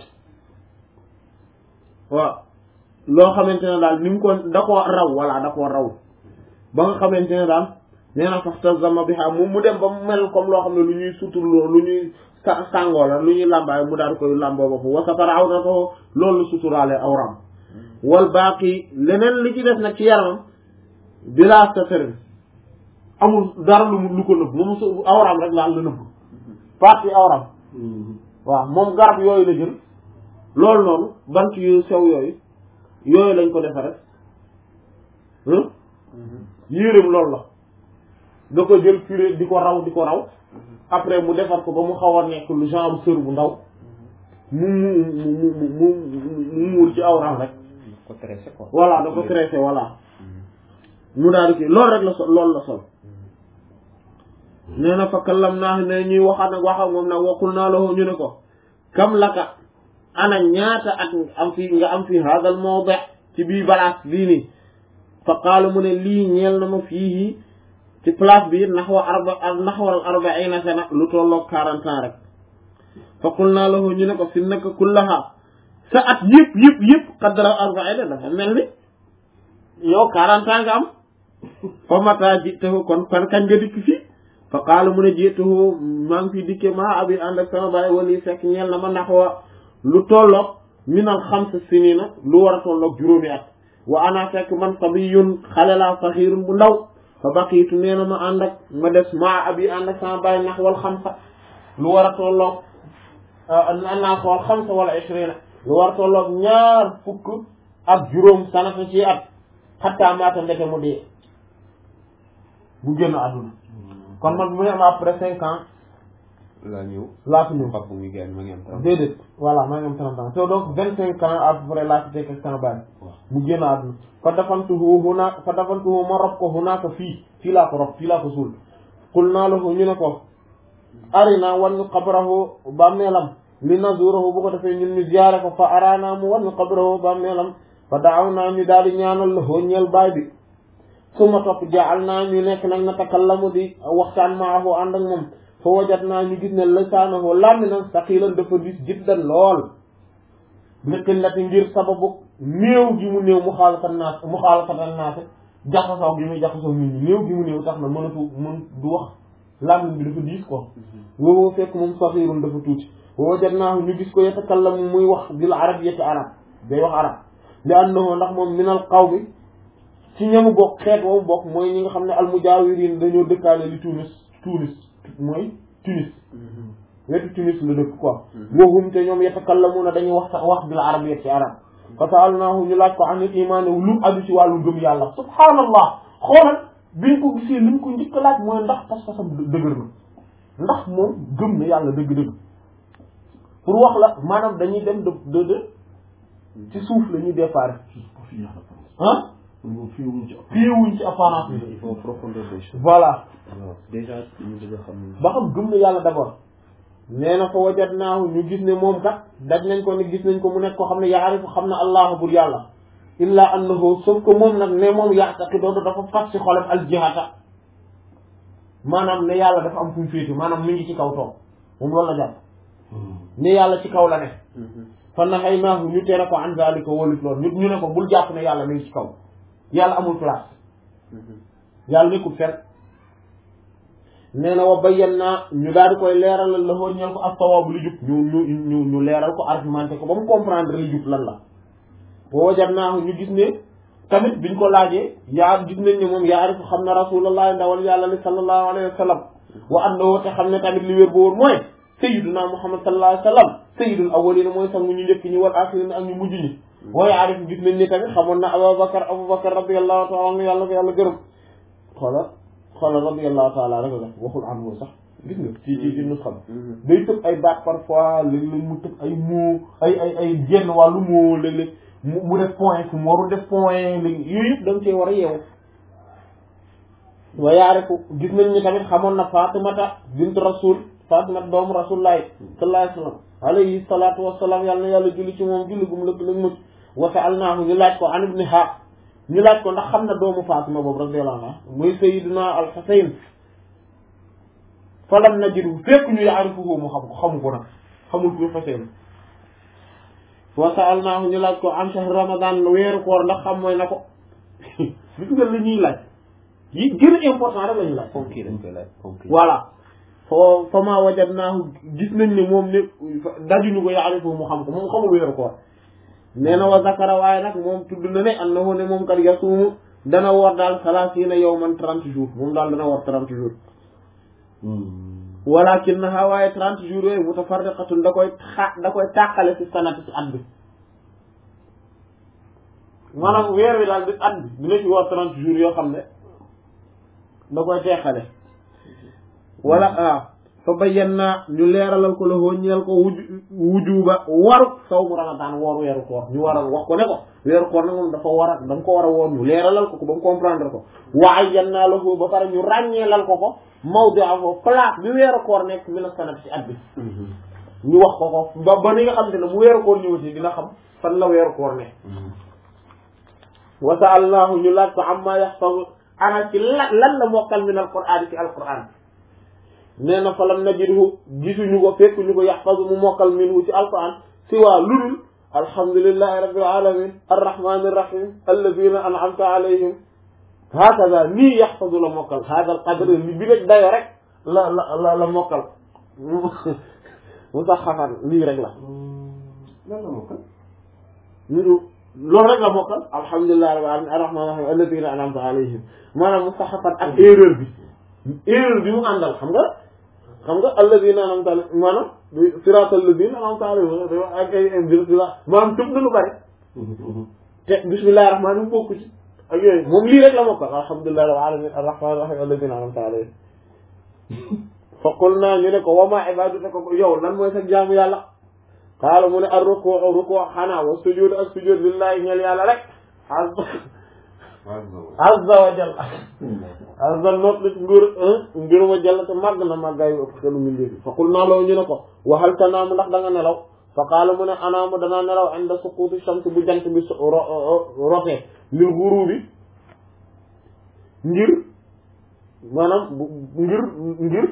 waaw loo xamante ne daal ni mu ko da koo raw walla da koo raw ba nga xamante ne daal nee na sax tazama bi xam moom mu dem ba mu mel comme loo xam ne lu ñuy suturloo lu ñuy sa sàngoo la lu ñuy làmbaay mu daal koy làmboo bopp wasatara aw na ko loolu suturaale awram wal baaqi leneen li ci des nag ci yaramam bila satarin amul dara lu lu ko nëbb moom su awram rek laal la nëbb partie awram waaw moom garab yooyu la jël loolu noonu bant yu sew yooyu yooyu lañ ko defe rek yéreem loolu la da ko jël furé di ko raw di ko raw après mu defar ko ba mu xaw a nekk lu genre sër bu ndaw mu mu mu mu mu muur ci awram rek ko tressé quoi voilà da ko tressé voilà mu daal di kii loolu rek la sol loolu la sol nee na fa kallam naa ne ñuy waxaat nag waxam moom nag waxul naa la ñu ne ko kam laka ana ñaata at am fi nga am fi hadal mawdi ci bii balaas bii nii fa qaala mu ne lii ñeel na ma fii ci place bi naxwa arba naxwal arbaina sana lu tolloog quarante ans rek fa qul naa lahu ñu ne ko fi naka kullaha sa at yëpp yëpp yëpp qadra arbaina dafa mel ni yow quarante ans nga am fa mata jitahu kon kon kañ nga dikk fii fa qaala mu ne jitahu maa ngi fi dikke maa abi ànd ak sama baay wali fekk ñeel na ma naxwa lu tolloog minal xamsa sinina lu war a tolloog juróomi at wa ana fekk man sabiyun xale laa saxiirun bu ndaw fa baqiitu nee na ma ànd ak ma des maa abi ànd ak sama baay nax wal xamsa lu war a tolloog naa xool xamsa wala ishrina lu war a tolloog ñaar fukk ak juróom sanata ci at xattaa maata ndeke mu dee bu génn àdduna kon man mu ne am après cinq ans laa ñëw laa fi ñëw papa bu muy gaañ ma ngi am trente déedéet voilà maa ngi am trente ans te donc vingt cinq ans à peu près laa fi fekk ak sama baay waaw mu génn àdduna fa dafantuhu huna fa dafantuhu ma rob ko hunaaka fii fii laa ko rob fii laa ko suul qul naa lahu ñu ne ko arina wan ñu qabrahu bàmmeelam li nazurahu bu ko defee ñun ñu ziyaare ko fa arana mu wan ñu qabrahu bàmmeelam fa daaw naa ñu daal di ñaanal la hoo ñeel baay bi su ma topp jaal naa ñu nekk nag na takallamu di waxtaan maahu ànd ak moom fa wajat naa ñu gis ne lisaanahu làmminam saqiilan dafa dis jiddan lool li qillati ngir sababu néew gi mu néew mu xaalafat naas mu xaalafatan naas jaxasoo gi muy jaxasoo nit ñi néew gi mu néew tax na mënatu mën du wax làmmin bi dafa diis quoi wowoo fekk moom saxiirun dafa tuuti wa wajat naahu ñu gis ko yatakallamu muy wax bil arabiyyati arab day wax arab li annahu ndax moom minal qawmi ci ñamu bokk xeet woowu bokk mooy ñi nga xam ne almujaawirin dañoo dëkkaale li Tunis Tunis mooy Tunis wetu Tunis la dëkk quoi woohum te ñoom yatakallamuuna dañuy wax wax bil arabiyya ci arab fa sa'alnaahu ñu laaj ko an il imaan lu aju ci wàllu gëm yàlla subhaanallah xoolal biñ ko gisee liñ ko njëkk a laaj mooy ndax pas-pasam dëgër na ndax moom gëm na yàlla dëgg-dëgg pour wax la maanaam dañuy dem de de de ci suuf la ñuy départ ah fii wuñ ci apparence bi il faut profondeur des choses. voilà waaw déjà ñu bëgg a xam. ba xam gëm na yàlla d'abord nee na fa wajadnaahu ñu gis ne moom kat daj nañ ko ne gis nañ ko mu nekk ko xam ne yaarifu xam na allah bur yàlla illa annahu sauf que moom nag ne moom ya'taqidu dafa fas ci xolam al jihata maanaam ne yàlla dafa am fu mu féete maanaam mi ngi ci kaw toog moom loolu la jàpp ne yàlla ci kaw la ne fa nahaynaahu ñu tere ko an zalika walit loolu ñu ñu ne ko bul jàpp ne yàlla mi ngi ci kaw yàlla amul place yàlla nekkul fenn nee na wa bayyana ñu daal di koy leeralal la hoo ñeel ko as-sawaabu li jub ñu ñu ñu ñu leeral ko argumenté ko ba mu comprendre li jub lan la wa wajadnaahu ñu gis ne tamit biñ ko laajee yaa gis nañ ne moom yaarifu xam na rasulullah ndawal yàlla li sallallahu alayhi wa sallam wa annahu te xam ne tamit li wér ba wóor mooy sayyiduna muhammad sallallahu alayhi wa sallam sayyidul awwalina mooy sax mu ñu njëkk ñi wal axirin ak ñu mujj ñi wa yaarifu gis nañ ne tamit xamoon na abubakar abubakar radiyallahu ta'ala anhu yàlla ko yàlla gërëm xoola xoolal radiyallahu taala rek la waxul anhu sax gis nga ci ci ci nus xam day tëb ay baat parfois léeg-léeg mu tëb ay mots ay ay ay genn wàllu mot léeg-léeg mu mu def point fu mu warul def point léegi yooyu yëpp da nga cee war a yeewu wa yaarifu gis nañ ni tamit xamoon na fatimata bint rasul fatimata doomu rasulullahi sallallahu alayhi wa sallam alayhi salatu wasalaam yàlla na yàlla julli ci moom julli gum lëkk lëg mucc wa sa'alnaahu ñu laaj ko an ibniha ñu laaj ko ndax xam na doomu Fatima boobu radiyallahu anha muy sayyidina al-Husayn falam najidu fekk ñu yaarifuhu mu xam ko xamu ko nag xamul kuy Husayn wa sa'alnaahu ñu laaj ko an shahr ramadan weeru koor ndax xam mooy na ko gis nga li ñuy laaj yi gën a important rek la ñuy laaj ponk yi dañ koy laaj ponk yi. voilà foo fa ma wajadnaahu gis nañ ne moom ne dajuñu ko yaarifuhu mu xam ko moom xamul weeru koor nee na wa zakara waaye nag moom tudd na ne annahu ne moom kat yasuumu dana woor daal salaasiina yawman trente jours moom daal dana woor trente jours walaakinnahaa waaye trente jours yooyu mutafarriqatun da koy xa da koy tàqale ci sanati ci at bi maanaam weer wi daal di at bi dina ci woor trente jours yoo xam ne da koy teqale wala ah fa bayyana ñu leeralal ko la hoo ñeel ko wuju wujuba waru sawmu ramadan woor weeru koor ñu waral wax ko ne ko weeru koor nag moom dafa war a da nga ko war a woor ñu leeralal ko ko ba mu comprendre ko waaye yan naa la foofu ba pare ñu ràññeelal ko ko mawdi'a foofu place bi weeru koor nekk mi na sanat ci at bi ñu wax ko ko ba ba ni nga xam te ne mu weeru koor ñëwati dina xam fan la weeru koor nekk wa sa'alnaahu ñu laaj ko amma yaxfazu ana ci lan lan la mokkal min alqur'aan ci alqur'aan nee na falam najidhu gisuñu ko fekk ñu ko yaxfazu mu mokkal minhu ci alquran si waa ludul alhamdulillahi rabbil alamin arrahmani irrahim alladina an'amta alayhim hakaza nii yaxfazu la mokkal hada al qadr li bi rek dayo rek la la la la mokkal mu sax xafan lii rek la lan la mokkal. loolu rek la mokkal alhamdulillahi rabbil alamin arrahmani irrahim alladina an'amta alayhim maanaam mu sax xafan ak erreur bi erreur bi mu àndal xam nga xam nga alladina an'amta alayhim maanaam siraatal ladina an'amta alayhim ak ay maanaam tëb na lu bari te bismillahi rahmaani mu bokku ci ak yooyu moom lii rek la mokkal alhamdulillahi rabbil alamin arrahmaani rahim alladina an'amta alayhim fa qulna ñu ne ko wa ma ibadatuka ko yow lan mooy sa jaamu yàlla qaala mu ne ar ruku ruku xanaa wa sujud ak sujud lillahi ñeel yàlla rek azza wa jalla azza noot la ci nguur nguur ma jalla te màgg na màggaayu ëpp xelu mi ndéefi fa qul naa loo ñu ne ko waxal tanaamu ndax da nga nelaw fa qaala mu ne anaamu danaa nelaw inda suquuti shams bu jant bi rotee lil ghurubi ngir maanaam ngir ngir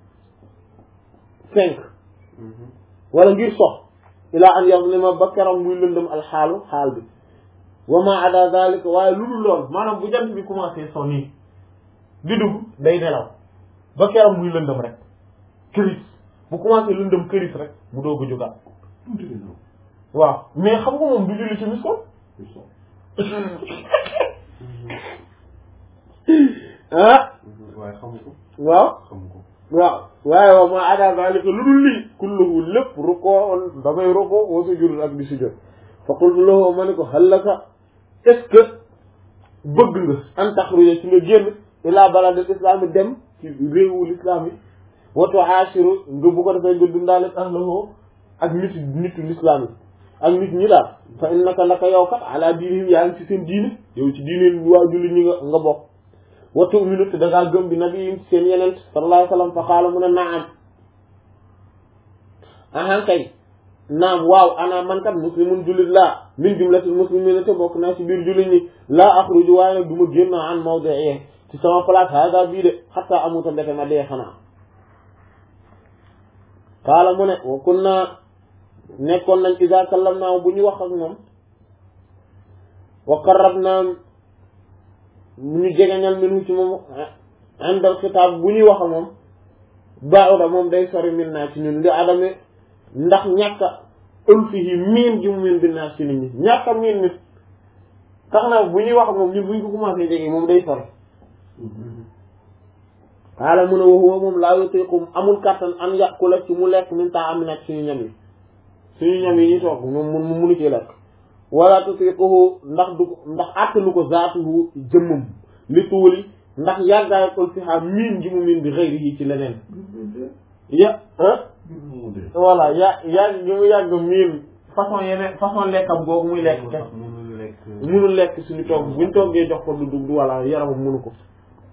cinq wala ngir sox ilaa an yazlima ba keroog muy lëndëm alxaalu xaal bi wa ma ada zalika waaye lu dul lool maanaam bu jant bi commencé so nii di dugg day nelaw ba keroog muy lëndëm rek këris bu commencé lëndëm këris rek mu doog a jógaat waaw mais xam nga moom du julli ci mis ko ah waaye xamu ko waaw xamu ko waaw waaye waaw ma ada zalika lu dul lii kulluhu lépp rukkoo damay rukkoo wa sujud ak di sujud fa qultu lahu ma ne ko hallaka est-ce que bëgg nga an taxruja ci nga génn ila baladil islam yi dem ci réewu l'islam yi wa tu'ashiru nga bu ko defee nga dundaale ahlahu ak nit nitu l'islam yi ak nit ñi daal fa innaka naka yow kat ala diinihim yaa ngi ci seen diine yow ci diine waa julli ñi nga nga bokk wa tu'minu te da ngaa gëm bi nabiyin seen yeneen sallallahu alayhi wa sallam fa qaala mu ne naam ahan kay naam waaw ana man kat muslimun jullit laa min jumlatil muslimin te bokk naa ci biir jullit ñi laa axruju waaye nag du ma génn an mawdi'i ci sama place hada bii de xatta amuta mbete ma dee xanaa qaala mu ne wa kunna nekkoon nañ iza kallamnaa bu ñu wax ak moom wa qarrabnaa ñu jegeñal minu ci moom indal xitaab bu ñuy wax ak moom ba'uda moom day sori min naa ci ñun li adame ndax ñàkk a ulfihi miin ji mu miin bi naa ci nit ñi ñàkk a miin nit tax na bu ñuy wax ak moom ñun buñ ko commencé jege moom day sori xaala mun a waxuwa moom laa yutiqum amul kàttan an yàqula ci mu lekk min taa am nekk suñu ñam yi suñu ñam yi ñu toog moom mun mu munu ci lekk wala tutiquhu ndax du ndax àttalu ko zaatuhu jëmmam li tuuli ndax yàggaay ko fi xam miin ji mu miin bi xëyri yi ci leneen ya ah voilà ya yàgg gi mu yàgg miin façon yeneen façon lekkam googu muy lekk kese mënul lekk munul lekk suñu togg buñ toggee jox ko du dugg du walla yaramam munu ko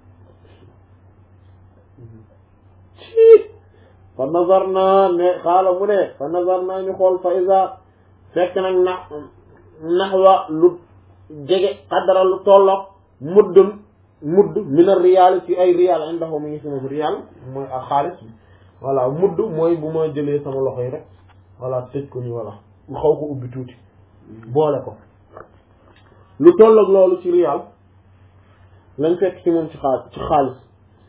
ci fa nazar naa ne xaala mu ne fa nazar naa ñu xool fa isa fekk nag na naxwa lu jege xadara lu tolloog muddun mudd min a riyaal ci ay riyaal indahu mi ngi si moom riyaal mooy ak xaalis voilà mudd mooy bu ma jëlee sama loxo yi rek voilà tëj ko ni voilà mu xaw ko ubbi tuuti boole ko lu tolloog loolu ci riyaal lañ fekk ci moom ci xaal ci xaalis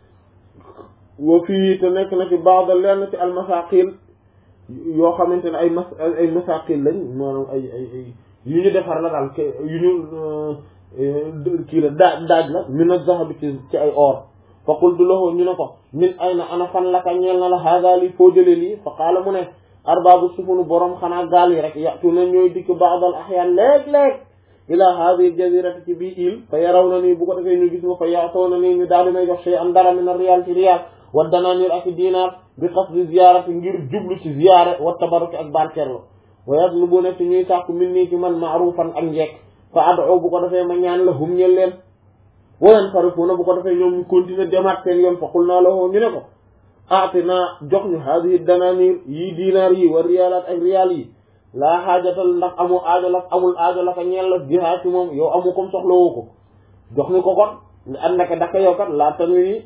wa fii te nekk na ci baax lenn ci almasaqil yoo xamante ne ay mas ay masaqil lañ maanaam ay ay ay yu ñu defar la daal yu ñu kii la daaj daaj la min az-zahab ci ci ay or fa qultu lahu ñu ne ko min ayna ana fan laka ñeel na la hada lii foo jëlee lii fa qaala mu ne arbaabu sufunu borom xanaa gaal yi rek yatu na ñooy dikk ba'd al ahyaan léeg-léeg ila hadihi jazirati ci bii il fa yaraw na nii bu ko defee ñu gis ma fa yaatoo na nii ñu daal di may jox shay am dara min ar-riyaal ci riyaal wa danaanir ak dinaar bi qasdi ziyaarati ngir jublu ci ziyaare wa tabarruki ak barkeerlo wa yatlubuna ci ñuy sàkku min nii ci man ma'rufan ak njekk fa ad'u bu ko defee ma ñaan la hum ñel leen wa yanfarifuna bu ko defee ñoom ñu continuer demaat seen yoon fa qulna lahu ñu ne ko aatina jox ñu hadihi danaanir yii dinaar yi wa riyaalaat ak riyaal yi laa xaajatal ndax amoo aajo la amul aajo la ka ñeel la jihaad ci moom yow amu comme soxlawoo ko jox ñu ko kon nga ànd ak daka yow kat laa tamit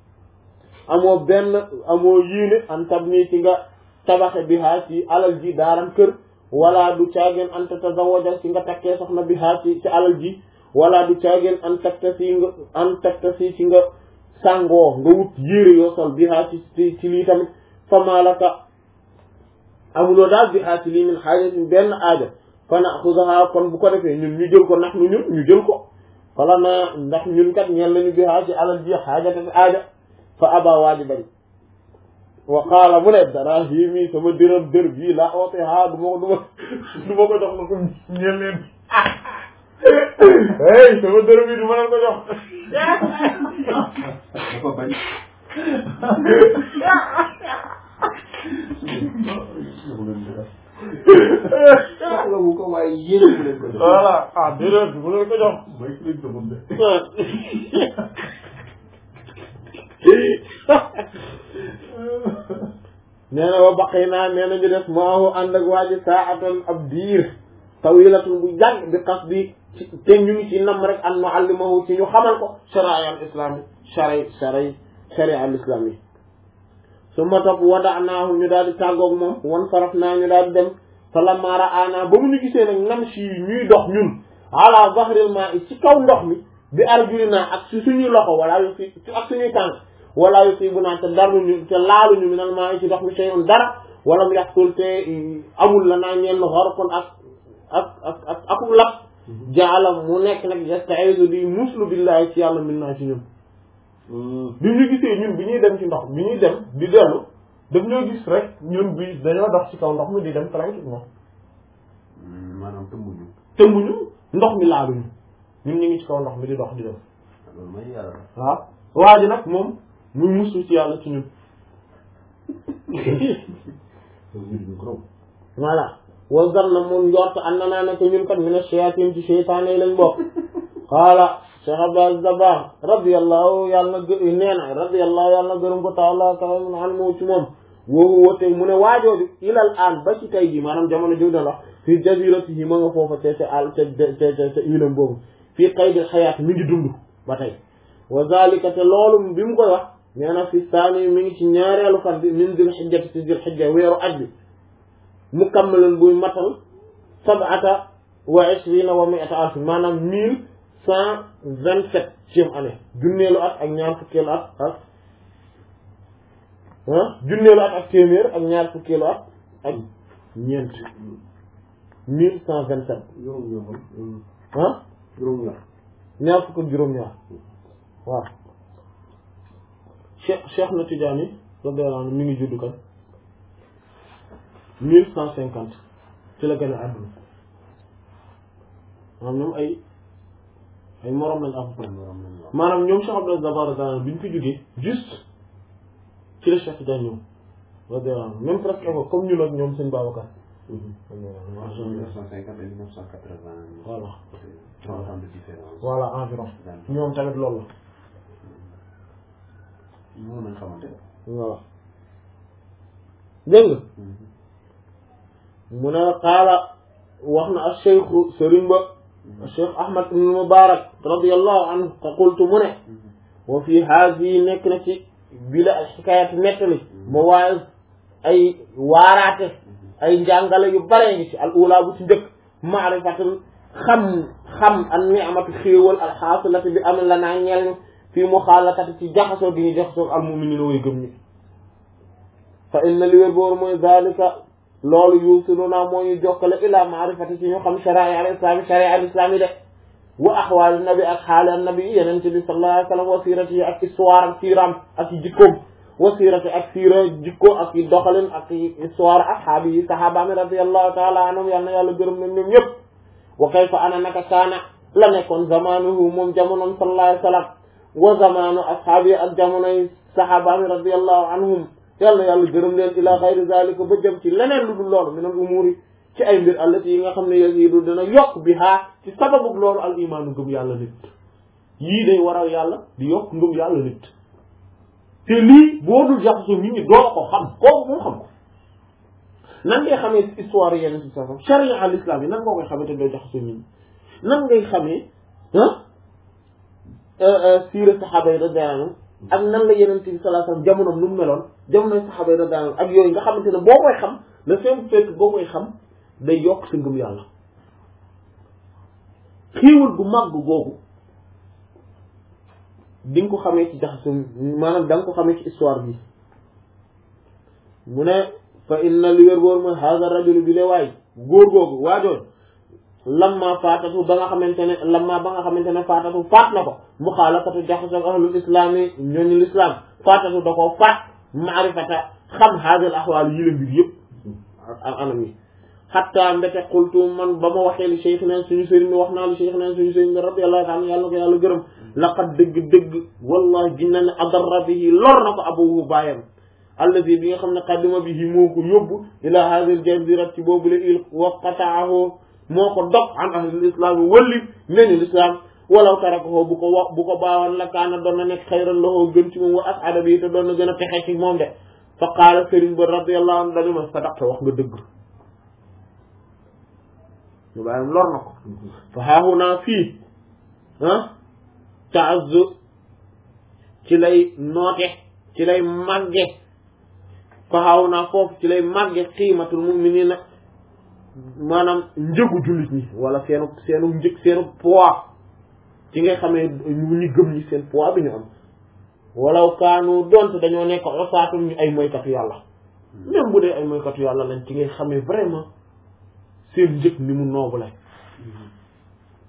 amoo benn amoo yéene an tab nii ci nga tabaxe bihaa ci alal ji daaram kër wala du caageen an tatazawaja ci nga takkee soxna bihaa ci ci alal ji wala du caageen an takta si nga an takta si ci nga sàngoo nga wut yére yoo sol bihaa ci ci ci lii tamit famalaka amuloo daal bihaa ci lii min xaajatin benn aajo fa naxudaha kon bu ko defee ñun ñu jël ko ndax nu ñun ñu jël ko fala na ndax ñun kat ñeen nañu bihaa ci alal ji xaajatan aaja fa aba waaji bañ wa qaala mu ne darahimi sama dërëm dër bii laa oote ha du ma ko du ma du ma ko jox na ko ñeen leen hey sama dërëm bi du ma leen ko jox dafa bañ soxla wu ko waaye yéen mu leen ko jox voilà ah dërëm bi mu leen ko jox mooy ki leen demoon de nee na wa baqi naa nee na ñu def maahu ànd ak waa ji saatan ab diir tawilatun bu yàgg bi xas bi te ñu ngi ci nam rek an nuallimahu ci ñu xamal ko sharia al islam shari shari sharia al islam yi su ma topp wada'naahu ñu daal di tàggoog moom wan saraf naa ñu daal di dem fa lamma ra'ana ba mu ñu gisee nag nam si ñuy dox ñun ala zahril ma'i ci kaw ndox mi bi arjulina ak si suñuy loxo wala yu si ak suñuy tànk wala yusibuna te daruñu te laaluñu minal ma'i ci ndox mi shay'un dara wala mu yàqul te amul la naa ñeen xorkon ak ak ak ak akul lap jaalam mu nekk nag yasta'izu di muslu billahi ci yàlla min naa ci ñun bi ñu gisee ñun bi ñuy dem ci ndox bi ñuy dem di dellu daf ñoo gis rek ñun bi dañoo dox ci kaw ndox mi di dem tranquillement maanaam tëmbuñu tëmbuñu ndox mi laaluñu ñun ñu ngi ci kaw ndox mi di dox di dem loolu mooy yàlla waaw waa ji nag moom muy muslu ci yàlla ci ñun voilà wa zanna moom njort an na naa ne ko ñun kat mina shayatin ci seytaane yi lañ bokk qaala Cheikh Abdou Dabakh radiyallahu yàlla na gë nee na radiyallahu yàlla na gërëm ko taala kaw an moo ci moom woowu woote mu ne waajooju ilal aan ba ci tay ji maanaam jamono jiw na la fii jaziratihi ma nga foofa te te al te te te ilam boobu fii qaydil xayaat mi ngi dund ba tey wa zalika te loolu bi mu koy wax nee na fi saani mi ngi ci ñaareelu fan bi min dil xijjati ci dil xijja weeru aj bi mukammalan buy matal sab'ata wa ishrina wa mi'ata alf maanaam mille cent vingt septième année junneelu at ak ñaar fukkeelu at ak ah junneelu at ak téeméer ak ñaar fukkeelu at ak ñeent mille cent vingt sept juróom-ñaar ah juróom-ñaar ñaar fukk ak juróom-ñaar waaw Cheikh Cheikh na Tidiane radiyallahu anhu mi ngi juddu kan mille cent cinquante ci la gën a àdduna maanaam ñoom ay ay morom lañ à peu près maanaam ñoom Cheikh Abdou Dabakh radiyallahu anhu bi ñu fi jógee juste ci la Cheikh Tidiane ñëw radiyallahu anhu même presque comme ñu ak ñoom sëñ Babacar entre 1950 et 1980. Voilà. 30 ans de différence. voilà environ ñoom tamit loolu ñu mën nañ xamante la voilà dégg nga mu ne qaala wax na ak cheikhu sëriñ ba cheikh ahmad ibn mubarak radiallahu anhu ka qultu mu ne wa fi haadihi nekk na ci bila al xikayat nettali mawaaz ay waaraate ay njàngale yu bare ngi ci al ula bu ci njëkk maarifatul xam xam an ni'matu xéewal al xaasilati bi am la naa ñeel fii muxaalatati ci jaxasoo gi ñu jaxasoo al mu'minina way gëm ñi fa inna li wér boor mooy zalika loolu yuusiluna moo ñu jokkale ila maarifati ci ñu xam sharia al islami sharia al islami de wa axwaali nabi ak xaali an nabi yeneen ci bi sallallahu alayhi wa sallam wa siirati ak histoire ak siiram ak jikkoom wa siirati ak siira jikko ak i doxalin ak i histoire ashaabi yi sahabaami radiyallahu taala anhum yal na yàlla gërëm nañ ñoom ñëpp wa kayfa ana naka kaana la nekkoon zamanuhu moom jamonoom sallallahu alayhi wa sallam wa zamanu ashaabi ak jamonoy sahabaami radiyallahu anhum yàlla yàlla gërëm leen ila xayri zalika ba jëm ci leneen lu dul loolu min al umuri ci ay mbir allati yi nga xam ne yazidu dina yokk bi haa ci sababu loolu al imaanu ngëm yàlla nit yii day waral yàlla di yokk ngëm yàlla nit te lii boo dul jaxasoo nit ñi doo ko xam kooku moo xam ko nan ngay xamee histoire yeneen si sasam charia al islam yi nan nga koy xamee te doo jaxasoo nit ñi nan ngay xamee ah siira saxaaba yi radiyallahu anhum ak nan la yeneen bi sallallahu alayhi wasallam jamonoom nu mu meloon jamonoy saxaaba yi radiyallahu anhum ak yooyu nga xamante ne boo koy xam le fait fekk boo koy xam day yokk sa ngëm yàlla xiiwal gu màgg googu di nga ko xamee ci jaxasu maanaam da nga ko xamee ci histoire bi mu ne fa inna li wér boor mooy hada rajulu bi le waay góor googu waajoon lamma faatatu ba nga xamante ne lamma ba nga xamante ne faatatu faat na ko mu xaalafatu jaxasu ak ahlul islam yi ñooñu l'islam faatatu da koo faat maarifata xam hadal ahwaal yi la mbir yëpp ak anam yi xatta mbete xultu man ba ma waxee li cheikh neen suñu sëriñ bi wax naa li cheikh neen suñu sëriñ bi radiyallahu ta'ala yàlla na ko yàlla gërëm laqad dëgg-dëgg wallahi ginna ne adarra bihi lor na ko abuhu baayam allazi bi nga xam ne qadima bihi moo ko yóbbu ila hadhihi al-jazira ci boobu la il wa qata'ahu moo ko dog an ahlil islam yi walli ñooñu l'islam walaw tarakahu bu ko wax bu ko baawoon la kaana doon na nekk xayran lahu gën ci moom wa as'ada bi te doon na gën a texe ci moom de fa qaala sëriñ ba radiyallahu anhu dani ma sadaqta wax nga dëgg ñu bàyyam lor na ko fa haahunaa fii ah ta'azzu ci lay noote ci lay màgge fa haahunaa foofu ci lay màgge qiimatul mu'miniina maanaam njëgu jullit ñi wala seenu seenu njëg seenu poids ci ngay xamee ñu ñu gëm ñi seen poids bi ñu am walaw kaanu donte dañoo nekk osaatum ñu ay moykatu yàlla même bu dee ay moykatu yàlla lañ ci ngay xamee vraiment seen njëg ni mu noobule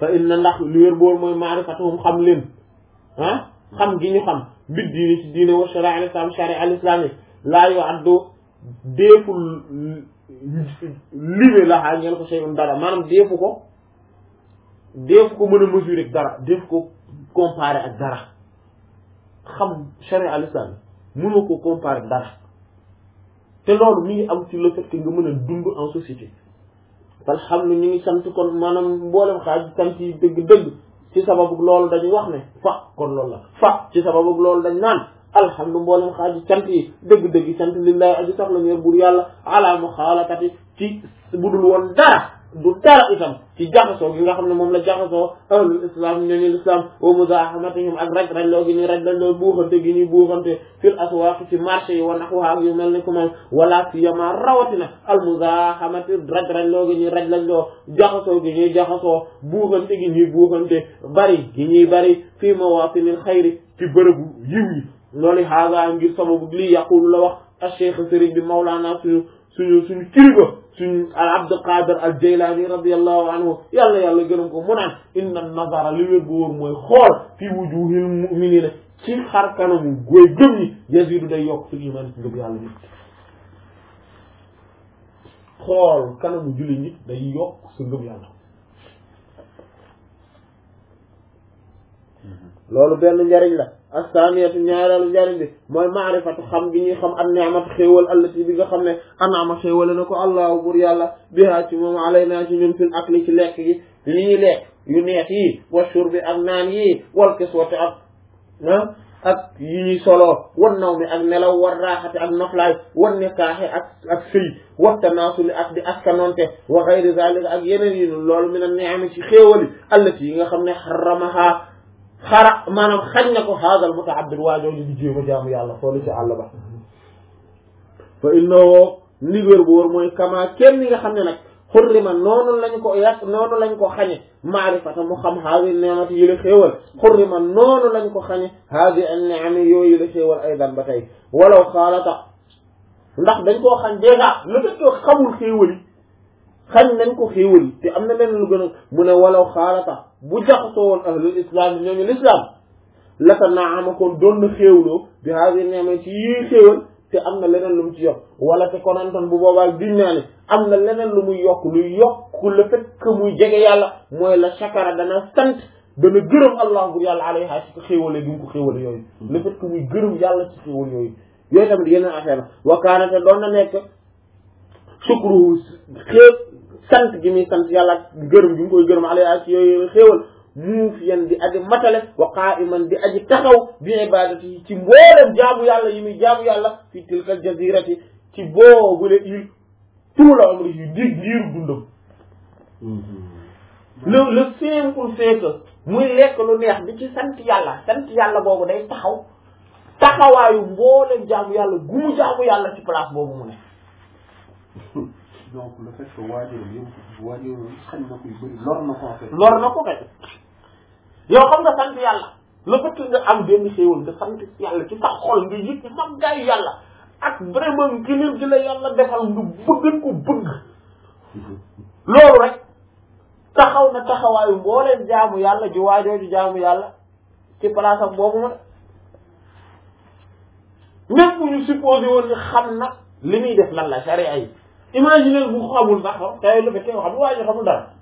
fa inna ndax li wér boor mooy maarifatuhum xam leen ah xam gi ñu xam bit diini ci diine wa sharia al islam sharia al islam yi laa yu addu deeful libe la xaa ñeel ko shay'un dara maanaam deefu ko deefu ko mën a mesurer dara deefu ko comparer ak dara xam sharia al islam mënoo ko comparer dara te loolu mi ngi am ci le fait que nga mën a dund en société alhamdulilah ñu ngi sant kon maanaam mboolem xaaj sant yi dëgg-dëgg ci sababu loolu dañu wax ne fa kon loolu la fa ci sababu loolu dañ naan alhamdulilah mboolem xaaj sant yi dëgg-dëgg sant lillahi aji sax la ñeer bur yàlla ala muxaalatati ci budul woon dara du dara itam ci jaxasoo gi nga xam ne moom la jaxasoo ahlul islam ñooñu l'islam wa muzahamatihim ak raj rajloo gi ñuy raj rajloo buuxante gi ñuy buuxante fil aswaq ci marché yi wa nahwaha yu mel ni ko moom wala siyama rawatina al muzahamati raj rajloo gi ñuy raj rajloo jaxasoo gi ñuy jaxasoo buuxante gi ñuy buuxante bari gi ñuy bari fii mawatinil xayri ci bërëbu yiw yi loolu xaaga ngir sababu lii yaqulu la wax al cheikh sëriñ bi mawlaana suñu suñu suñu kilifa suñu al abdul qadir al jaylaani radiallahu anhu yàlla yàlla gërëm ko mu naan inna nazara li wér bu wóor mooy xool fi wujuhil mu'minina ci xar kanamu góoy gëm ñi yazidu day yokk fil iman ci ngëm yàlla nit xool kanamu julli nit day yokk sa ngëm yàlla loolu benn njariñ la assaniyatu ñaareelu njariñ bi mooy maarifatu xam gi ñuy xam an ni'mat xéewal allati bi nga xam ne anaama xéewale na ko allahu bur yàlla bihaa ci moom alayna ci ñun fil akli ci lekk gi li ñuy lekk yu neex yi wa shurbi ak naan yi wal kiswati ak ah ak yi ñuy soloo wan naw mi ak nelaw war raaxati ak noflaay wan nikaaxe ak ak sëy wa tanaasuli ak di askanonte wa gayri zalika ak yeneen yi loolu min an ni'ami ci xéewali allati yi nga xam ne xaramaha xara maanaam xañ na ko haadal muta'abbid waajooju di jéem a jaamu yàlla xoolu ci àll ba fa innahu ndigéer bu wóor mooy kama kenn ni nga xam ne nag xurrima noonu lañ ko yàq noonu lañ ko xañe maarifata mu xam haadi ni'mati yi la xéewal xurrima noonu lañ ko xañe haadi an ni'ami yooyu la xéewal aydan ba tey walaw xaalata ndax dañ koo xañ déjà le fait que xamul xéewal yi xañ nañ ko xéewal yi te am na leneen lu gën a mu ne walaw xaalata bu jaxasoo woon ahlul islam yi ñooñu l'islam laka naama kon doon na xéewloo bi haadi ni'ma ci yii xéewal te am na leneen lu mu ci yokk wala te konantoon bu boobaa giñ naa ne am na leneen lu muy yokk luy yokk le fait que muy jege yàlla mooy la shakara dana sant dana gërëm allah bur yàlla alayha ci ko xéewale gi mu ko xéewale yooyu le fait que muy gërëm yàlla ci xéewal yooyu yooyu tamit yeneen affaire la wakaana te doon na nekk sukruhu xéew sant gi muy sant yàlla gërëm gi mu koy gërëm alayha ci yooyu xéewal muufiyan di aji matale wa qa'iman di aji taxaw bi ibadati ci mboolem jaamu yàlla yi muy jaamu yàlla fi tilka jazirati ci boobule il tout la amri yi dig diiru dundam le le simple fait que muy lekk lu neex di ci sant yàlla sant yàlla boobu day taxaw taxawaayu mboolem jaamu yàlla gu mu jaamu yàlla ci place boobu mu ne donc le fait que waajuram yow waajuram xañ na ko yu bëri lor na ko en fait. lor na ko kay yow xam nga sant yàlla le fait que nga am benn xéewal nga sant yàlla ci sa xol nga yëg màggaayu yàlla ak vraiment gënal gi la yàlla defal nga bëggan ko bëgg loolu rek taxaw na taxawaayu mbooleen jaamu yàlla ji waajooju jaamu yàlla ci place am boobu ma même bu ñu supposé woon ni xam na li muy def lan la sharia yi imaginer bu xamul sax tey lu fekkee xam waa ji xamul dara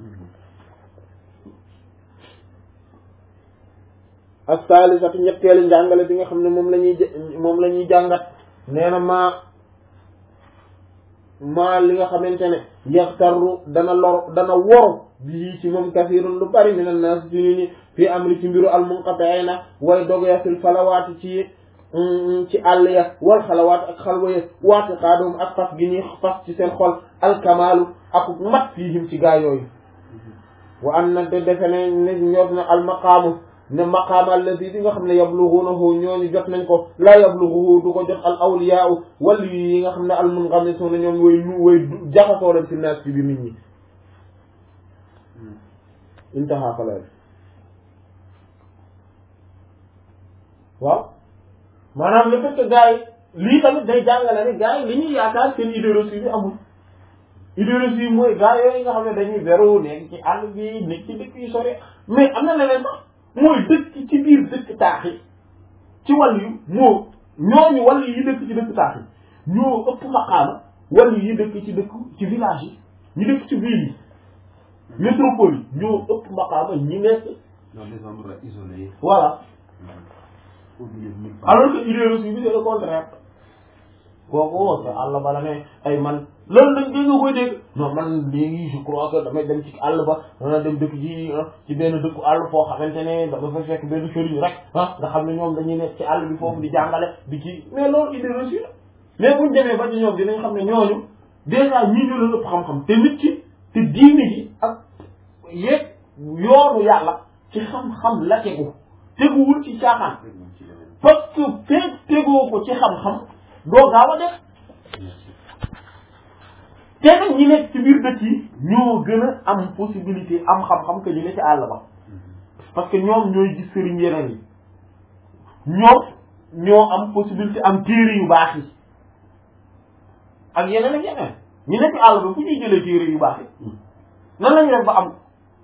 ak saalisatu ñetteelu njàngale bi nga xam ne moom la ñuy moom la ñuy jàngat nee na maa maa li nga xamante ne yaxtarru dana lor dana woru bii ci moom kasirun lu bari min annaas ci nit ñi fii amri ci mbiru al munqati'ina way dogya fil falawaati ci ci àll ya wal xalawaat ak xalwa ya waati xaadoom ak fas gi ñuy fas ci seen xol alkamaalu ak mat fiihim ci gaa yooyu wa an na te defe ne ne ñor na almaqaamu ne maqaam alladi bi nga xam ne yablugunahu ñooñu jot nañ ko la yabluguhu du ko jot al awliyaau wali yi nga xam ne al munghamisuna ñoom way nu way jaxasoo leen fi naas ci biir nit ñi intaha falal waaw maanaam le fait que gars yi lii tamit day jàngale ne gars yi li ñuy yaakaar seen idée reçue bi amul idéologie mooy gaa yooyu nga xam ne dañuy beru nekk ci àll bi nekk ci dëkk yu sori mais am na leneen sax mooy dëkk ci biir dëkk taax yi ci wàll yu moo ñooñu wàll yi dëkk ci dëkk taax yi ñoo ëpp maqaama wàll yi dëkk ci dëkk ci village yi ñu dëkk ci ville yi métropole yi ñoo ëpp maqaama ñi nekk dans des endroits isolés. voilà au milieu de nulle part. alors que idéologie bi c'est le contraire kooku te àll ba la ne ay man loolu dañ dégg nga koy dégg non man léegi je crois que damay dem ci àll ba dana dem dëkk ji ci benn dëkku àll foo xamante ne dama fa fekk benn sëriñ rek ah nga xam ne ñoom dañuy nekk ci àll bi foofu di jàngale di ci mais loolu idéologie la mais buñ demee ba ci ñoom dinañ xam ne ñooñu déjà ñii ñu leen ëpp xam-xam te nit ki te diine ji ak yéeg yoonu yàlla ci xam-xam la tegu teguwul ci caaxaan Rek moom ci leneen. parce que feeg tegoo ko ci xam-xam doo gaaw a def te nag ñi nekk ci biir dëkk yi ñoo gën a am possibilité am xam-xam que ñu ne ci àll ba parce que ñoom ñooy gis sëriñ yeneen yi ñoom ñoo am possibilité am téere yu baax yi ak yeneen ak yeneen ñi nekk ci àll ba fu ñuy jëlee téere yu baax yi nan lañu def ba am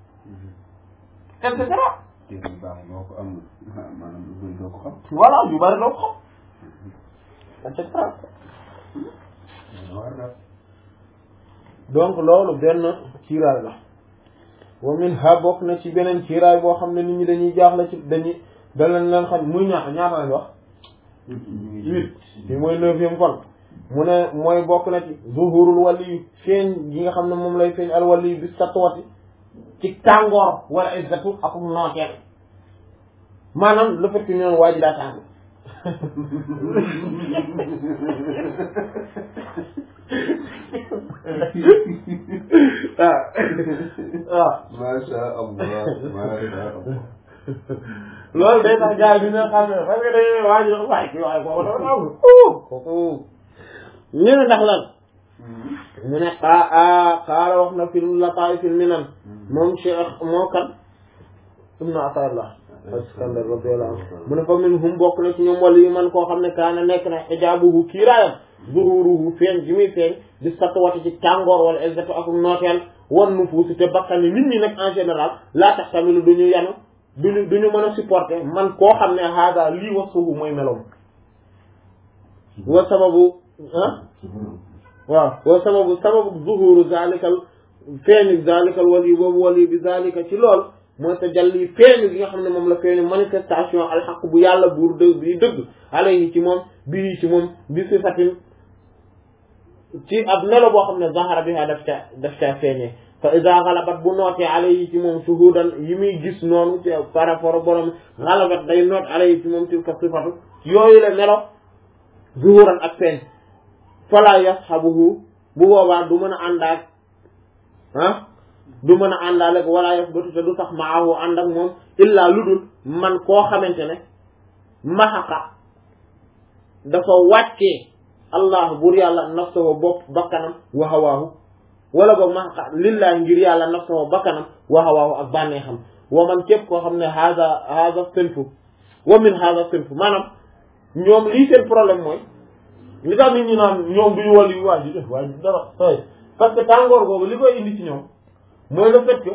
et cetera téere yu baax boo ko amul ah, maanaam lu bëri doo ko xam. voilà yu bari doo ko xam et cetera Dana war na. donc loolu benn kiiraay la wa min ha bokk na ci beneen kiiraay boo xam ne nit ñi dañuy jaaxle ci dañuy danañ leen xam muy ñaata ñaata lañ wax ñu ngi huit bi mooy neuvième kon mu ne mooy bokk na ci zuhurul wali feeñ gi nga xam ne moom lay feeñ al wali bi satwati ci tàngoor wala izzatu ak nooteel maanaam le fait que ñu naan waa ji daa tàng waaw waaw Masha Allah Masha Allah. loolu day tax gars yi dina xam ne parce que dañuy waa ji waaye kii waaye kooku dafa am kooku ñu ne ndax lan mu ne xaa xaala wax na fil lataay fil minan moom cheikh moo kan ibnu atarlah askandar radiyallahu anhu mu ne fa min hum bokk na ci ñoom wala yu man koo xam ne kaana nekk na xijaabuhu kiiraayam zuhuruhu feeñ gi muy feeñ di sattuwati ci tàngoor wala exeto ak nooteel wan nu fuusi te bakkan yi nit ñi nag en général laa tax tamilu duñu yanu duñu duñu mën a supporter man koo xam ne haada lii wa suufu mooy meloom wa sababu ah waaw wa sababu sababu zuhuru zalikal feeñu zalikal wali boobu wali bi zalika ci lool mooy tajalli feeñu gi nga xam ne moom la feeñu manifestation alxaq bu yàlla buur dëgg bi dëgg alayhi ci moom bii ci moom bi sifatin ci ab melo boo xam ne zahara bi daf ca daf ca feeñee fa ida galabat bu nootee alayhi ci moom shuhudan yi muy gis noonu ci par rapport ak borom galabat day noot alayhi ci moom tilka sifatu yooyu la melo zuhuran ak feeñ fala yashabuhu bu boobaa du mën a àndaak ah du mën a àndaale wala yasbatu te du sax maahu ànd ak moom illaa lu dul man koo xamante ne maxaqa dafa wàccee allah bur yàlla nafsahu bopp bakkanam wa hawaahu wala boog maxaqa lillahi ngir yàlla nafsahu bakkanam wa hawaahu ak bànneexam wa man képp koo xam ne haada haada sinfu wa min haada sinfu maanaam ñoom lii seen problème mooy li tax nit ñi naan ñoom duñu wàll yu waa ji def waa ji dara ay parce que tàngoor boobu li koy indi ci ñoom mooy le fait que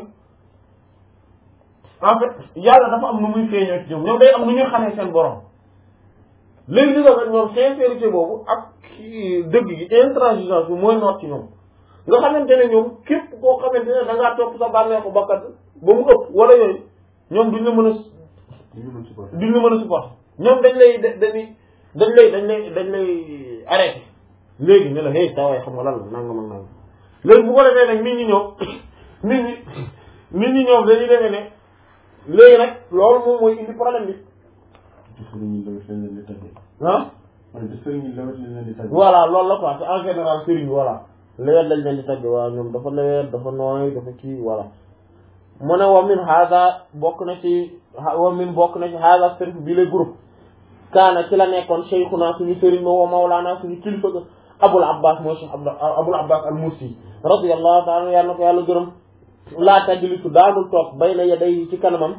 en fait yàlla dafa am nu muy feeñoo ci ñoom ñoom day am nu ñuy xamee seen borom léegi li nga fait ñoom sincérité boobu ak dëgg gi intransigeance bi mooy noot ci ñoom nga xamante ne ñoom képp koo xamante ne da ngaa topp sa bànneexu bakkat ba mu ëpp wala yooyu ñoom duñ la mën a ñu mën supporter. duñ la mën a supporter ñoom dañ lay dañuy dañ lay dañ lay dañ lay arrêté léegi ne la hey saa waay xam nga lan la nangam ak nangam léegi bu ko defee nag nit ñi ñoom nit ñi nit ñi ñoom dañuy defee ne léegi nag loolu moom mooy indi problème bi ci sëriñ yi lawet lañ leen di tàggee. ah man de sëriñ yi lawet lañ leen di tàggee. voilà loolu la quoi c'est en général sëriñ voilà lewet lañ leen di tagg waaw ñoom dafa lewet dafa nooy dafa kii voilà mu ne wa min hada bokk na ci wa min bokk na ci hada sërif bi le groupe kaana ci la nekkoon cheikhuna suñu sëriñ ma wa mawlaana suñu kilifa ga abul abbas mooy cheikh abul abbas al mursi radiyallahu taala yàlla na ko yàlla gërëm laa tajlisu daanul toog bayna yaday ci kanamam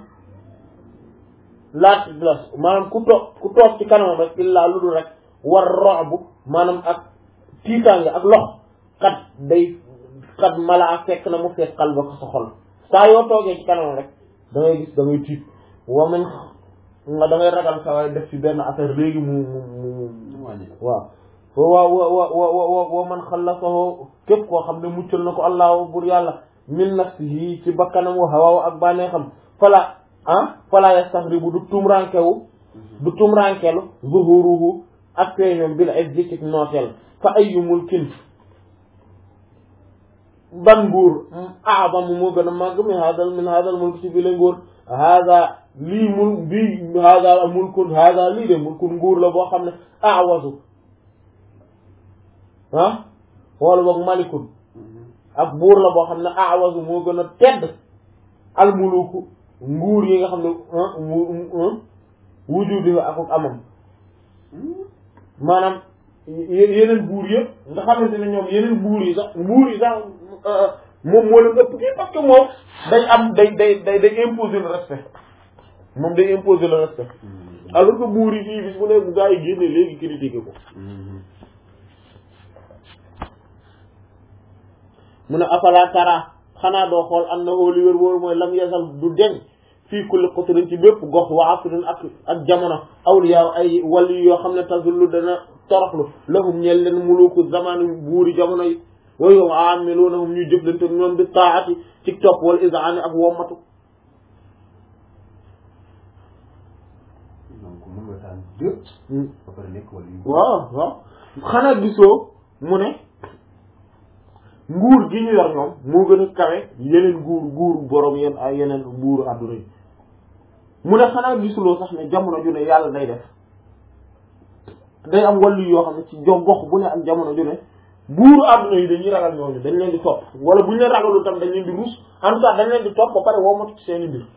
laa tajlis maanaam ku toog ku toog ci kanamam rek illaa lu dul rek war roxbu maanaam ak tiitaange ak lox kat day kat mala ak fekk na mu fees xal ba ko sa xol saa yoo toogee ci kanam rek da ngay gis da ngay tiit wa man nga da ngay ragal sa waay def ci benn affaire léegi mu mu mu waaw wa wa wa wa wa wa man xallasahu képp koo xam ne muccal na ko allahu bur yàlla min nafsihi ci bakkanam wa hawa ak bànneexam fala ah fala yastaghribu du tumrankewu du tumrankelu zuhuruhu ak feeñoom bil izzi ci nooteel fa ayyu mulkin ban nguur a'zamu moo gën a màgg min hadal min hadal mulk ci bi la nguur hada lii mul bii hada mulkun hada lii de mulkun nguur la boo xam ne awasu ah wala boog malikun ak buur la boo xam ne awasu moo gën a tedd almuluku nguur yi nga xam ne wujudi ak amam maanaam yeneen buur yëpp nga xamante ne ñoom yeneen buur yi sax buur yi sax moom moo leen ëpp kii parce que moom day am day day day day imposer le respect moom day imposer le respect alors que buur yi fii bis bu ne bu gaa yi génne léegi critiqué ko mu ne afala tara xanaa doo xool am na xooli wér wóoru mooy lam yasal du deñ fii kulli qutrin ci bépp gox wa asrin ak ak jamono awliya ay wali yoo xam ne tazullu dana toroxlu lahum ñeel leen muluku zamani buuri jamono yi wa hum aamilunahum ñuy jëflante ñoom bi taati ci topp wal izaani ak wommatu donc mën nga taal deux. ba pare nekk wala yu. waaw waaw xanaa gisoo mu ne nguur gi ñu yor ñoom moo gën a kawe yeneen nguur nguur borom yeen ay yeneen buuru àdduna yi mu ne xanaa gisuloo sax ne jamono ju ne yàlla day def day am wàllu yoo xam ne ci jo gox bu ne ak jamono ju ne buuru àdduna yi dañuy ragal ñooñu dañ leen di topp wala bu ñu leen ragalul tam dañ leen di ruus en tout cas dañ leen di topp ba pare woomatu ci seeni mbir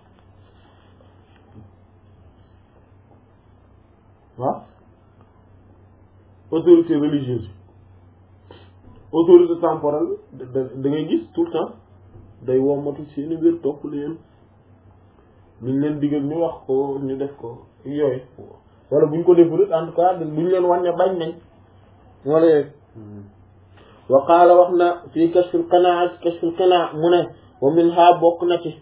waaw autorité religieuse autorité temporelle da da ngay gis tout le temps day wommatu seeni mbir topp leen luñ leen digal ñu wax ko ñu def ko yooyu wala buñ ko deful en tout cas buñ leen wan ne bañ nañ wala yooyu wa qaala wax na fii kashfil qanaa kashfil qanaa mu ne wa min ha bokk na ci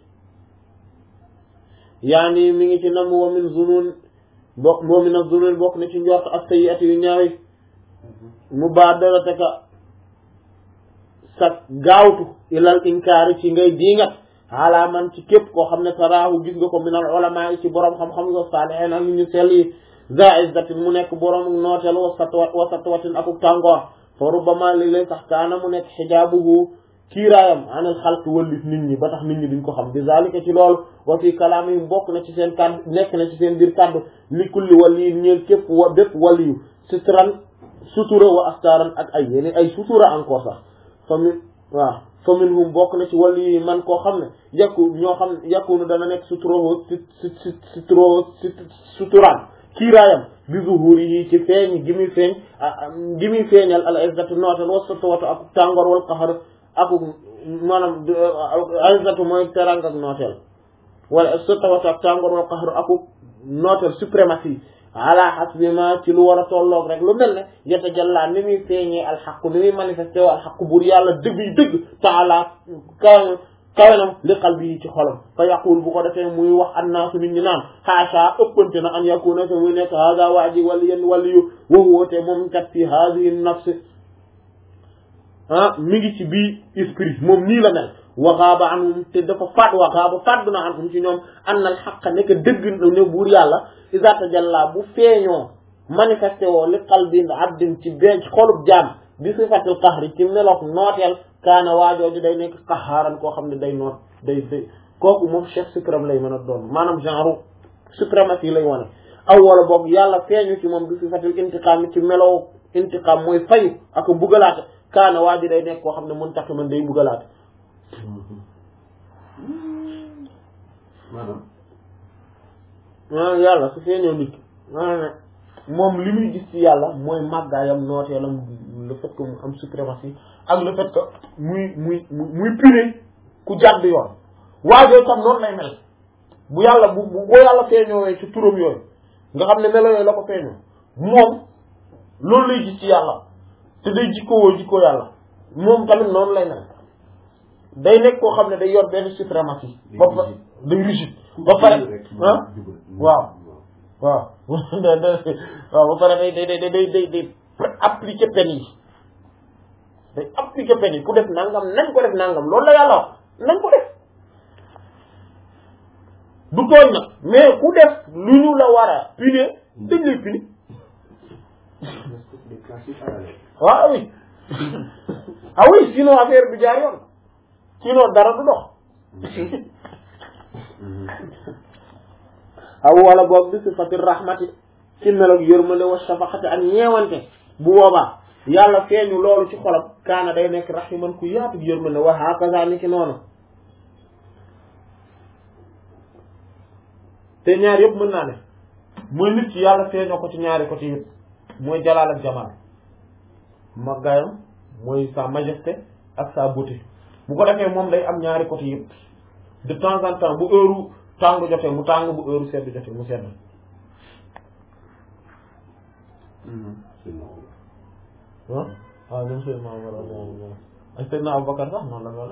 yaani mi ngi ci nam wa min zunun bokk wa min az-zunun bokk na ci njort ak sayyi'ati yu ñaawi mubadarataka sa gaawtu ilal inkaari ci ngay diingat ala man ci képp koo xam ne taraahu gis nga ko min al ulama yi ci borom xam-xam nga saalihin ak ñu sell yi za izzatin mu nekk borom nooteel wa satwa wa satwatin akuk tàngoor fa rubbama li lay sax kaana mu nekk xijaabuhu kiiraayam anil xalq wëllif nit ñi ba tax nit ñi duñ ko xam bi zalika ci loolu wa fi kalaamihim bokk na ci seen kàddu nekk na ci seen biir kàddu li kulli waliyin ñeel képp wa bépp waliyu sutran sutura wa astaaran ak ay yeneen ay sutura encore sax fa min waaw fa minhum bokk na ci wali yi man koo xam ne yàkku ñoo xam ne yàkkunu dana nekk suturo si si suturo suturaan kiiraayam bi zuhuri yi ci feeñ gi muy feeñ gi muy feeñal al izzatu nootel wa satwatu ak tàngoor wal qaxar ak maanaam izzatu mooy terang ak nooteel wala satwatu ak tàngoor wal qaxar ak nooteel suprématie ala hasbi ma ci lu war a tolloog rek lu mel ne yeta jàllaa ni muy feeñee alxaqu ni muy manifesté wu alxaqu buur yàlla dëgg yi dëgg taala kaw kawenam li qalbi yi ci xolam fa yaqul bu ko defee muy wax annaasu nit ñi naan xaasa ëppante na an yakuna te muy nekk hada waa ji wali yen wali yu waxuwoote moom kat fi hadihi nafs ah mi ngi ci bii esprit moom nii la mel waxaaba anhum te dafa faat waxaaba faat na anhum ci ñoom an al xaqa nekk dëgg ne buur yàlla iza tajalla bu feeñoo manifesté woo li qalbin abdin ci benn ci xolub jaam bi sifatil qahri ci meloog nooteel kaana waajooju day nekk qaxaaran koo xam ne day noot day day kooku moom chef suprême lay mën a doon maanaam genre suprématie lay wane aw wala boog yàlla feeñu ci moom bi sifatil intiqaam ci meloo intiqaam mooy fayu ak bugalaate kaana waaji day nekk koo xam ne muntaqiman day bugalaate maanaam. maanaam yàlla su feeñoo nit ki maanaam moom li muy gis ci yàlla mooy màggaayam nooteelam le fait que mu am suprématie ak le fait que muy muy muy puré ku jàdd yoon waajoo tam noonu lay mel bu yàlla bu bu boo yàlla feeñoowee ci turam yooyu nga xam ne melo yooyu la ko feeñoo moom loolu lay gis ci yàlla te day jikkowoo jikkoo yàlla moom tamit noonu lay mel day nekk koo xam ne day yor benn suprématie ba pare day rigide ba pare ah waaw waaw waaw ba pare day day day day day day appliquer peine yi day appliquer peine yi ku def nangam nañ ko def nangam loolu la yàlla wax nañ ko def du tooñ nag mais ku def lu ñu la war a punir dañ lay punir des classes parallèles waaw oui ah oui sinon affaire bi jaar yoon sinon dara du dox aw wala boog bi sifati rahmati ci meloog yërmande wa shafaqati ak ñeewante bu boobaa yàlla feeñu loolu ci xolam kaana day nekk rahiman ku yaatu yërmande wa hakaza ni ki noonu te ñaar yëpp mën naa ne mooy nit ci yàlla feeñoo ko ci ñaari côté yëpp mooy jalaal ak jamaal maggaayam mooy sa majesté ak sa beauté bu ko defee moom day am ñaari côté yëpp de temps en temps bu heure tàng jotee mu tàng bu heure sedd jotee mu sedd ah waaw ñoom Seydina Omar ak Seydina Aboubacar sax noonu la mel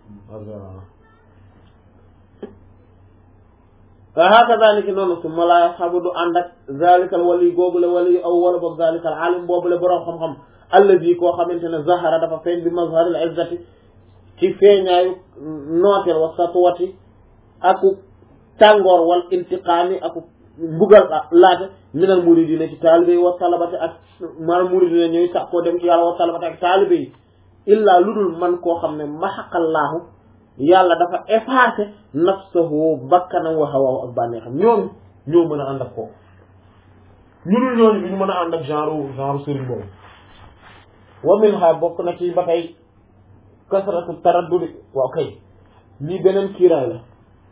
wa hakaza ni ki noonu su ma laa xabu du ànd ak zalikal wali googule wali aw wala boog zalikal alim boobule boroom xam-xam allazi koo xamante ne zahara dafa feeñ bi mazharil izzati ci feeñaayu nooteel wa satwati aku tàngoor wal intiqaami aku mbugal laate minal muridina ci taalibe yi wa talabati ak maanaam muridina ñooy sax koo dem ci yàlla wa talabati ak taalibe yi illaa lu dul man koo xam ne maxaqallaahu yàlla dafa effacé nafsahu bakkanam wa hawaahu ak bànneexam ñoom ñoo mën a ànd ak kooku ñu dul ñooñu bi ñu mën a ànd ak genre genre sëriñ boobu wa minha bokk na ci ba tey kasratu taraddudi waaw kay lii beneen kiiraay la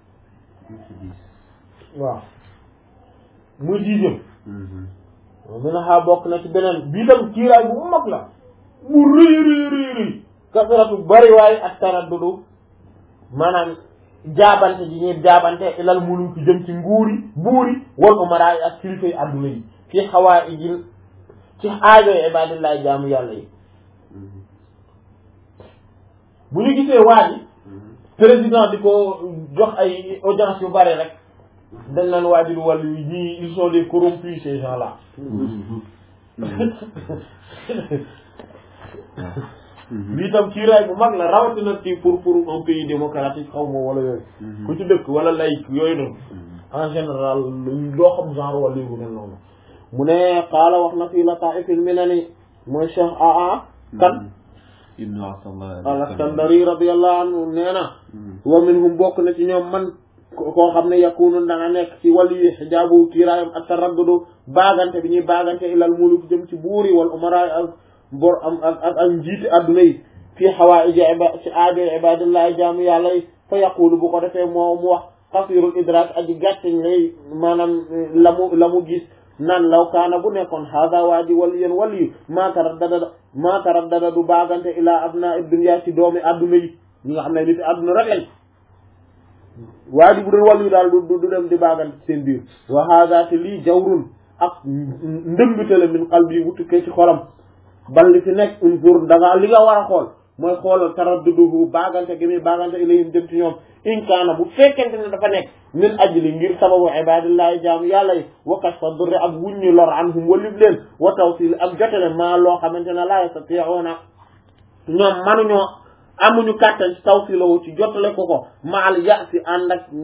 waaw muy dixième wa minha bokk na ci beneen bii tam kiiraay bu mag la bu rëy rëy rëy rëy kasratu bari waaye ak taraddudu maanaam jaabante ji ñuy jaabante ilal muluki jëm ci nguuri buuri wal umara yi ak kilifa yi adduna yi fi xawaa ijil ci aajoy ibadillahi jaamu yàlla yi bu ñu gisee waa ji président di ko jox ay audience yu bari rek dañ naan waa ji du wàllu yi ñii ils sont des corrompus ces gens là lii tam kiiraay bu mag la rawatina ci pour pour un pays démocratique xaw ma wala yooyu ku ci dëkk wala laïc yooyu noonu en général doo xam genre wala yu mel noonu mu ne xaala wax na fii lataifil minani mooy cheikh aa kan ibnu Asallah al-Iskandari radiyallahu anhu nee na wa minhum bokk na ci ñoom man koo xam ne yakunu dana nekk ci wàllu yi xijaabu kiiraayam ak taraddudu baagante bi ñuy baagante ilal muluk jëm ci buuri wal umara ak bor am ak ak ak njiiti adduna yi fii xawaaiji iba ci aajo ibadillahi jaamu yàlla yi fa yaqulu bu ko defee moo mu wax xasirul idrak aji gàtteñ lay maanaam la mu la mu gis nan law kaana bu nekkoon hada waa ji wali yéen wali yu maa taraddada maa taraddada du baagante ilaa abna dunya ci doomi adduna yi ñi nga xam ne nit adduna rek lañ waa ji bu doon wali yu daal du du dem di baagante ci seen biir wa hada te lii jawrun ak ndëmbite la min qalbi bu tukkee ci xolam bal li fi nekk unzur da nga li nga war a xool mooy xoolal taradduduhu baagante gi muy baagante ilayhim jëm ci ñoom in kaana bu fekkente ne dafa nekk min ajli ngir sababu ibadillahi jaamu yàlla yi wa kashfa durri ak wuññi lor anhum walib leen wa tawsil ak jotele maa loo xamante ne la yastati'una ñoom manuñoo amuñu kàttan ci tawsilahu ci jotale ko ko maal ya'si ànd ak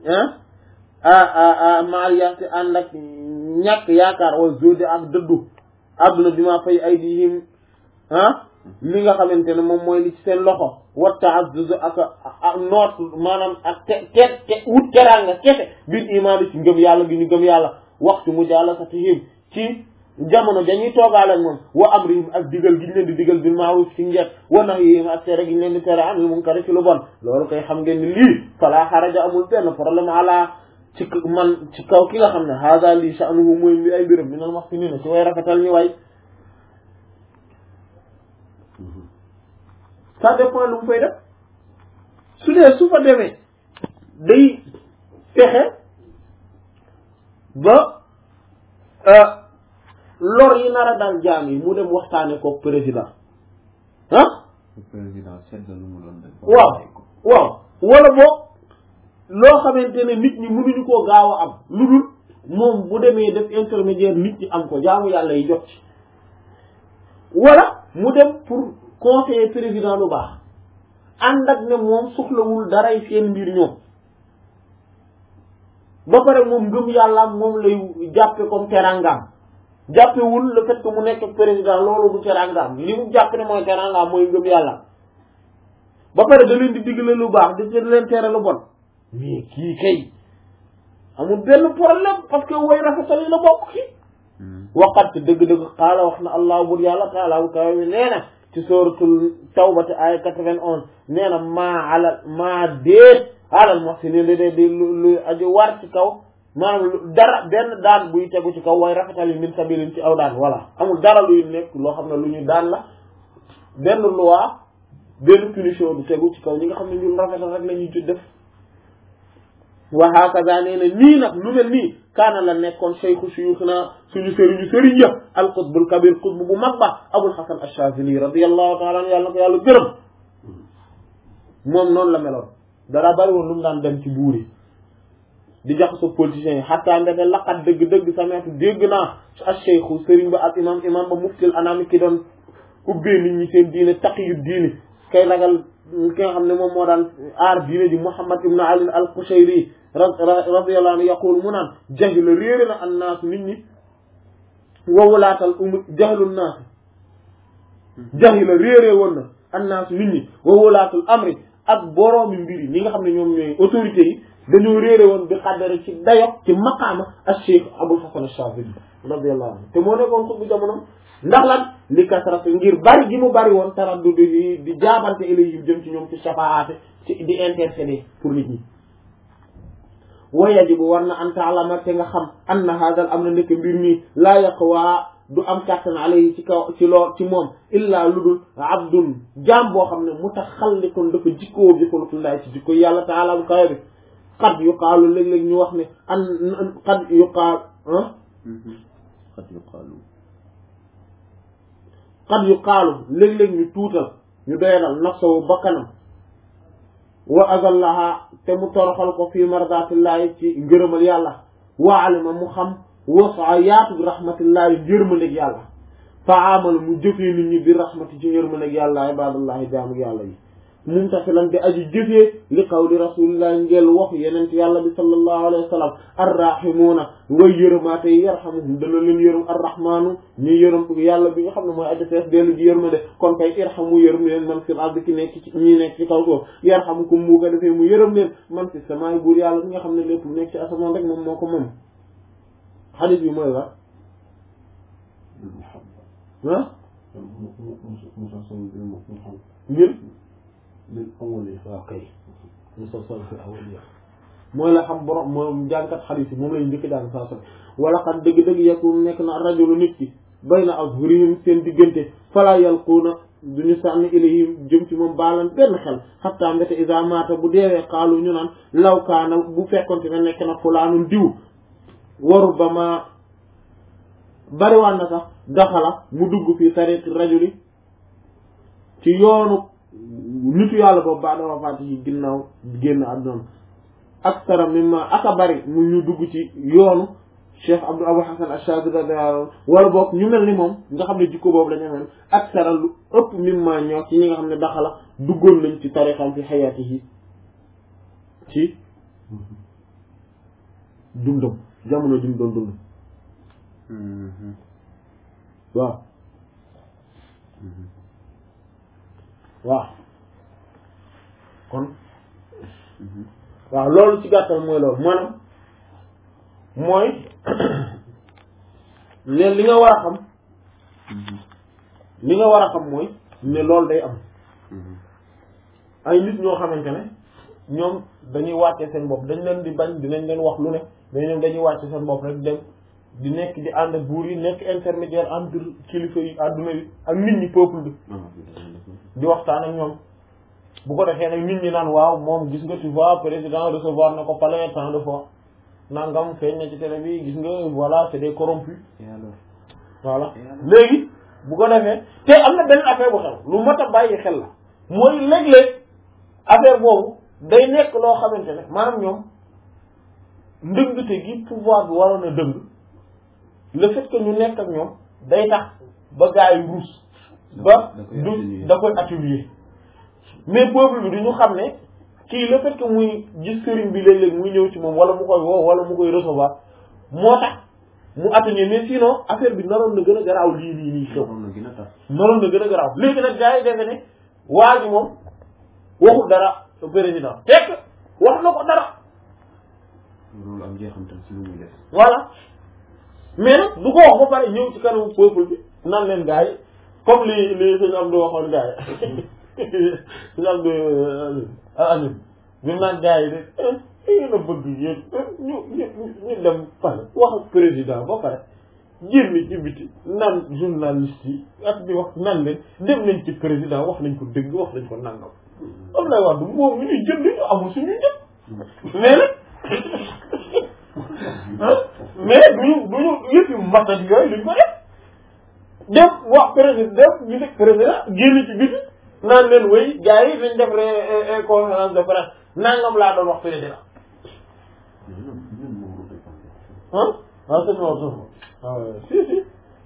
ah maal ya'si ànd ak ñàkk yaakaar wa zudi ak dëddu adduna bi maa fay aydihim ah li nga xamante ne moom mooy li ci seen loxo wa ta'azzuz ak ak noot maanaam ak te te te wut teraanga kese bil imaan ci ngëm yàlla gi ñu gëm yàlla waxtu mujalasatihim ci jamono dañuy toogaale ak moom wa amrihim ak digal gi ñu leen di digal bil ma'ruf ci njekk wa nahyihim ak tere gi ñu leen di tere anil munkar ci lu bon loolu koy xam ngeen ni lii fala xaraja amul benn problème ala ci man ci kaw ki nga xam ne hada lii sha'nuhu mooy mi ay mbiram minal muhsinina ci way rafetal ñu way ça dépend lu mu fay def su dee su fa demee day fexe ba lor yi nar a dal jaam yi mu dem waxtaane ko président ah président sedd lu mu doon def waaw waaw wala boog loo xamante ne nit ñi mënuñu koo gaaw a am lu dul moom bu demee def intermédiaire nit ñi am ko jaamu yàlla yi jot ci wala mu dem pour conseiller président lu baax ànd ak ne moom soxlawul daray seen mbir ñoom ba pare moom ngëm yàllaam moom lay jàppe comme terangaam jàppewul le fait que mu nekk président loolu du terangaam li mu jàpp ne mooy terangaam mooy ngëm yàlla ba pare da leen di digle lu baax di leen tere lu bon mais kii kay amul benn problème parce que way rafetal yi la bokk ki waqat dëgg-dëgg xaala wax na allah bur yàlla taala bu kawe bi nee na ci suratul tawbati ay quatre-vingt-onze nee na maa alal maa déet alal muhsinin li dee di lu aju war ci kaw maanaam dara benn daan buy tegu ci kaw way rafetal yi min sabilin ci aw daan voilà amul dara luy nekk loo xam ne lu ñu daan la benn loi benn punition du tegu ci kaw ñi nga xam ne ñun rafetal rek la ñuy ci def wa hakaza nee na nii nag lu mel nii kaana la nekkoon cheikhu suyukhna suñu sëriñu sëriñ ya al qutbul kabir qutb bu mag ba abul hasan ash-shazili radiyallahu ta'ala anhu yàlla na ko yàlla gërëm moom noonu la meloon dara bari woon lu mu daan dem ci buur yi di jaxasoo politiciens yi xataa ndeke laqat dëgg-dëgg sameetu dégg naa ak cheikhu sëriñ ba ak imam imam ba muftil anami ki doon ubbee nit ñi seen diine taqiyu diine kay ragal ki nga xam ne moom moo daan aar diine ji muhammad ibn ali al qushayri radiyallahu anhu yaqul mu naan jahila réere na annaasu nit ñi wawulaatal um jahlul naas jahila réere woon na annaasu nit ñi wawulaatul amri ak boroomi mbir yi ñi nga xam ne ñoom ñooy autorités yi dañoo réere woon bi xaddare ci dayo ci maqaama ak cheikh abul hasan ash-shazili radiyallahu anhu te moo nekkoon ko bu jamono ndax lan li kasrat ngir bari gi mu bari woon taraddu di di jaabante ilayhim jëm ci ñoom ci shafaate ci di intercéder pour nit ñi wa yajibu war na an taalama te nga xam anna hadal am na nekk mbir mi laa yaqwa du am kàttan alayhi ci kaw ci lool ci moom illaa ludul abdun jaam boo xam ne mutaxalliqun dafa jikkoo bi xuluqillahi ci jikko yàlla taala bu kawe bi xad yuqaalu léeg-léeg ñu wax ne an xad yuqaal ah xad yuqaalu xad yuqaalu léeg-léeg ñu tuutal ñu doyadal nafsahu bakkanam wa azallaha te mu toroxal ko fii mardatillahi ci ngërëmal yàlla wa alima mu xam wasa yaatu bi rahmatillahi yërmandeeg yàlla fa amal mu jëfee nit ñi bi rahmati ci yërmandeeg yàlla ibadallahi jaamu yàlla yi mumtasilan di aji jëfee li qawli rasulillahi ngeel waxu yenent yàlla bi sallallahu alayhi wa sallam arrahimuuna way yërëmaate yi yarhamuhum dana leen yërëm arrahmaanu ñu yërëm yàlla bi nga xam ne mooy aji fees dellu ji yërmande kon kay irhamu yërëm leen man fil ardi ki nekk ci ñi nekk ci kaw suuf yarhamukum mu ko defee mu yërëm leen man fi samaay buur yàlla bi nga xam ne lépp lu nekk ci asamaan rek moom moo ko moom xadis bi mooy la ah ngir waaw kay musa sol fi awaliya mooy la xam borom moom jàngkat xadis yi moom lañu njëkk jàng saa sol wala xam dëgg-dëgg yakun nekk na rajulu nit ki bayna azhurihim seen diggante fala yalquuna duñu sànni ilayhim jëm ci moom baalan benn xel xatta mbéte isa mata bu deewee xaalu ñu naan law kaana bu fekkonte ne nekk na fulaanun diw waru ba ma bariwaan na sax daxala mu dugg fii tariqi rajuli ci yoonu nitu yàlla boobu baax dafa fàtte ci ginnaaw génn àdduna aksara mimma aka bari mu ñu dugg ci yoonu cheikh abdou abou hasan ashadili radiyallahu wala boog ñu mel ni moom nga xam ne jikko boobu lañu amoon aksara lu ëpp mimma ñoo ci ñi nga xam ne daxala duggoon nañ ci tarixam fi xayaatihi ci dundam jamono jum doon dund waaw waaw kon waaw loolu ci gàttal mooy loolu maanaam mooy ne li nga war a xam li nga war a xam mooy ne loolu day am ay nit ñoo xamante ne ñoom dañuy wàcce seen bopp dañ leen di bañ dinañ leen wax lu ne mais ñoom dañuy wàcce seen bopp rek dem di nekk di ànd ak buur yi nekk intermédiaire entre kilifa yi àdduna yi ak nit ñi peuple bi di waxtaan ak ñoom bu ko defee nag nit ñi naan waaw moom gis nga tu vois président recevoir na ko palais tant de fois nangam feeñ na ci télé bi gis nga voilà c'est des corrompus voilà léegi bu ko defee te am na benn affaire bu xew lu mat a bàyyi xel la mooy léeg-léeg affaire boobu day nekk loo xamante ne maanaam ñoom ndëngte gi pouvoir bi waroon a dëng le fait que ñu nekk ak ñoom day tax ba gaa yi ruus ba da koy du atténuer. da koy atténuer mais peuple bi du ñu xam ne kii le fait que muy gis sëriñ bi léeg-léeg muy ñëw ci moom wala mu koy woo wala mu koy recevoir moo tax mu atténuer mais sinon affaire bi naroon na gën a garaaw lii nii nii xew xam na gën a tax naroon na gën a garaaw léegi nag gars yi defe ne waa ji moom waxul dara président fekk wax na ko dara loolu am jeexantal ci lu muy def voilà mais nag du ko wax ba pare ñëw ci kanamu peuple bi nan leen gars yi comme li li sëñ Abdou waxoon gars yi sëñ Abdou amin bi mu naan gars yi de ngeen a bëgg yéen ñu ñu ñu dem pare wax ak président ba pare génn ci biti naan journaliste yi ak di wax nan leen dem nañ ci président wax nañ ko dëgg wax nañ ko nangam am lay wax du moom ñu ñuy jënd ñu amul suñu jënd mais nag mais duñu duñu yëpp yu matat yooyu luñ ko def def wax président def ñu nekk président génn ci biti naan leen wéy gars yi dañ def ré conférence de presse nangam laa doon wax président mais ñoom ñun moom moo koy pensé ah waaw sëñ Maodo sëñ waaw si si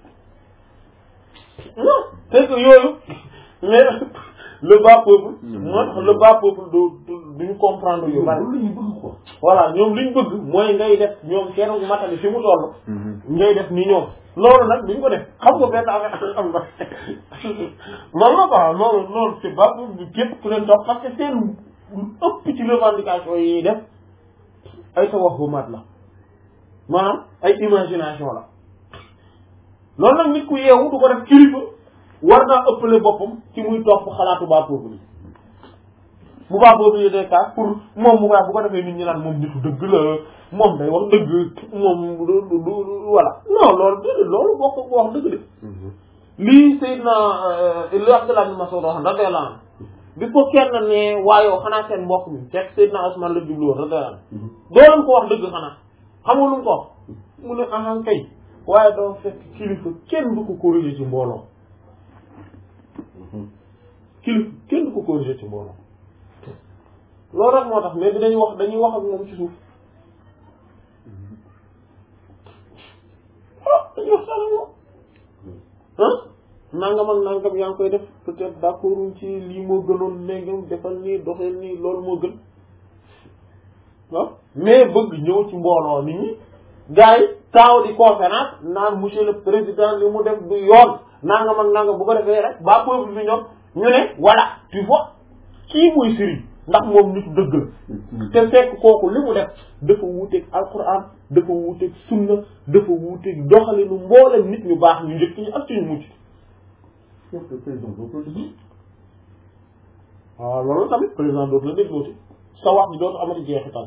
non c'est que yooyu mais le bas peuple moo tax le bas peuple du du duñu comprendre yu bari loolu la ñuy bëgg quoi voilà ñoom liñ bëgg mooy ngay def ñoom seen matali fi mu toll ngay def ni ñoom loolu nag duñ ko def xam nga benn affaire am na loolu la quoi loolu loolu c'est pas pour képp ku leen topp parce que seen ëpp ci revendication yi def ay tawahhumaat la maanaam ay imagination la loolu nag nit ku yeewu du ko def kilifa war naa ëppale boppam ci muy topp xalaatu baa peuple yi bu baa peuple yi day kaas pour moom mu bu ko defee nit ñi naan moom nitu dëgg la moom day wax dëgg moom du du du voilà non loolu déedéet loolu bokk ko wax dëgg de lii Seydina li Abdullah bin Mas'ud wax radiyallahu anhu bi ko kenn ne waayoo xanaa seen mbokk mi fekk Seydina Usman la jublu woon radiyallahu anhu doo leen ko wax dëgg xanaa xam nga lu mu ko wax mu ne ahan kay waaye doo fekk kilifa kenn du ko corriger ci mbooloo kilifa kenn du ko corriger ci mbooloo loolu rek moo tax mais bi dañuy wax dañuy wax ak moom ci suuf ah dañuy wax sax moom ah nangam ak nangam yaa ngi koy def peut-être d'accord ci lii moo gënoon léegi defal nii doxal nii loolu moo gën waaw mais bëgg ñëw ci mbooloo nit ñi gars yi taaw di conférence naan monsieur le président li mu def du yoon nangam ak nangam bu ko defee rek ba peuple bi ñoom ñu ne voilà tu vois kii muy sëriñ ndax moom nit dëgg la te fekk kooku li mu def dafa wuuteeg alquran dafa wuuteeg sunna dafa wuuteeg doxalinu mboolem nit ñu baax ñu njëkk ñu ak suñu mucc sauf que président boo ko déglu waaw loolu tamit président dootu la déglooti sa wax bi dootu amati jeexital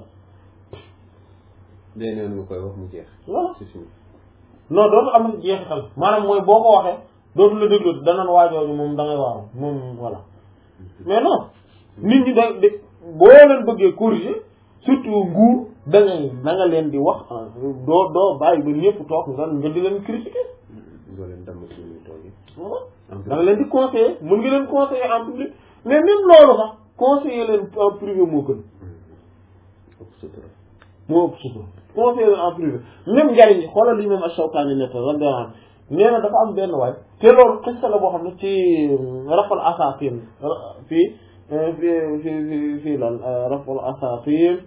day neen nga koy wax mu jeex voilà c'est sûr non dootu amati jeexital maanaam mooy boo ko waxee dootu la déglooti danaan waajooju moom da ngay waaru moom voilà mais non nit ñi da de boo leen bëggee corriger surtout nguur da ngay da nga leen di wax ah, doo doo bàyyi ba ñëpp toog nga nga di leen critiquer doo leen damm ci ñuy toogee voilà da nga leen di conseiller mën nga leen conseiller en public mais même loolu sax conseiller leen en privé moo gën ëpp sutura moo ëpp sutura conseiller leen en privé même njariñ yi xoolal li même Ash-Shawkani nett radiyallahu anhu nee na dafa am benn waay te loolu xista la boo xam ne ci rafal asatin fii fii fii fii fii lan rafal asatin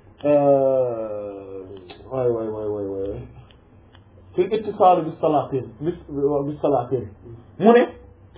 waay waay waay waay waay fi ittisaal bi salaatin bi bi salaatin mu ne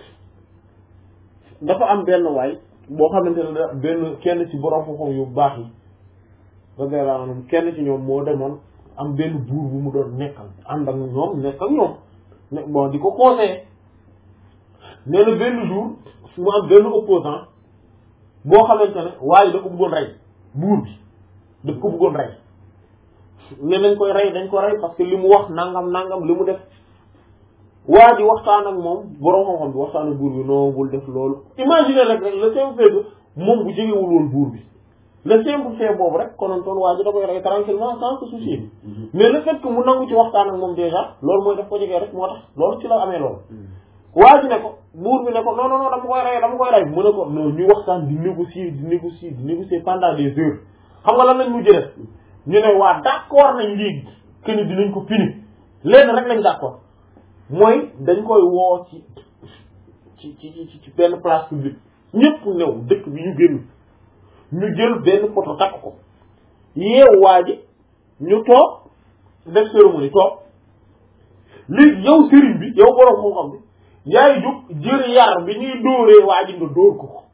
dafa am benn waay boo xamante ne da benn kenn ci borom xam-xam yu baax yi radiyallahu anhum kenn ci ñoom moo demoon am benn buur bu mu doon nekkal ànd ak ñoom nekk ak ñoom ne bon di ko conseiller nee na benn jour mu am benn opposant boo xamante ne waaye da ko bëggoon rey buur bi daf ko bëggoon rey ne nañ koy rey dañ ko rey parce que li mu wax nangam nangam li mu def waa ji waxtaan ak moom borom xam-xam bi waxtaan ak buur bi non bul def loolu imagine rek rek le simple fait que moom bu jegewul woon buur bi le simple fait boobu rek konontoon waa ji da koy rey tranquillement sans se soucier mais le fait que mu nangu ci waxtaan ak moom déjà loolu mooy daf ko jegee rek moo tax loolu ci la amee loolu waa ji ne ko buur bi ne ko non non non dama koy rey dama koy rey mu ne ko non ñu waxtaan di négocier di négocier di négocier pendant des heures xam nga lan lañ mujj def ñu ne waa d'accord nañ léegi que ni dinañ ko fini léegi rek lañ d'accord mooy dañ koy woo ci ci ci ci ci benn place publique ñëpp new dëkk bi ñu génn ñu jël benn poto takk ko yeewu waa ji ñu toog def cérémonie toog léegi yow sëriñ bi yow borom xam-xam bi yaay jóg jël yar bi ñuy dóoree waa ji nga dóor ko ko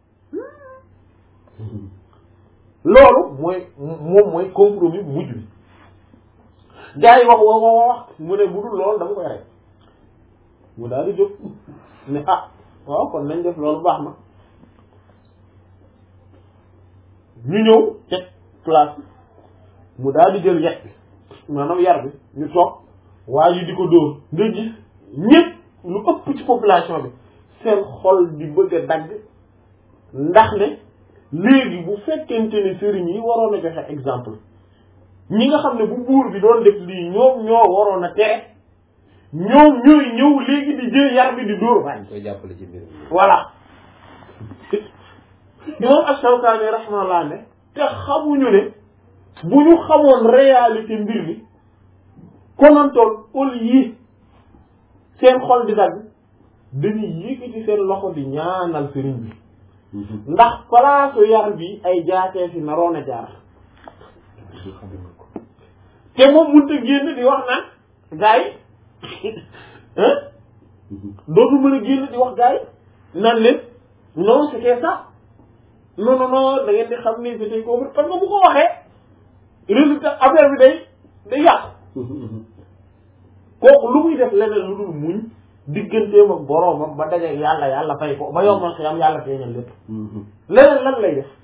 loolu mooy moom mooy compromis bu mujj bi gars yi wax wax wax wax mu ne bu dul loolu dama koy rey mu daal di jóg ne ah waaw kon nañ def loolu baax na ñu ñëw teg place bi mu daal di jël yet bi maanaam yar bi ñu toog waa ji di ko dóor nga gis ñëpp lu ëpp ci population bi seen xol di bëgg a dagg ndax ne léegi bu fekkente ne sëriñ yi waroon a joxe exemple ñi nga xam ne bu buur bi doon def lii ñoom ñoo waroon a tere ñoom ñooy ñëw léegi di jël yar bi di dóor waay koy jàppale ci mbir mi. voilà imam Ash-Shawkani rahimahullah ne te xamuñu ne bu ñu xamoon réalité mbir mi konontoon au yi seen xol di dagg dañuy yëkkati seen loxo di ñaanal sëriñ bi ndax palaasu yar bi ay jaatee fi naroon a jaar te moom mënut a génn di wax naan gars yi dootu mën a génn di wax gars yi naan leen non c'était ça non non non da ngeen di xam ni c'était ko parce que bu ko waxee résultat affaire bi day day yàqu kooku lu muy def leneen lu dul muñ digganteem ak boroomam ba daje yàlla yàlla fay ko ba yombal xiyam yàlla feeñal lépp leneen lan lay def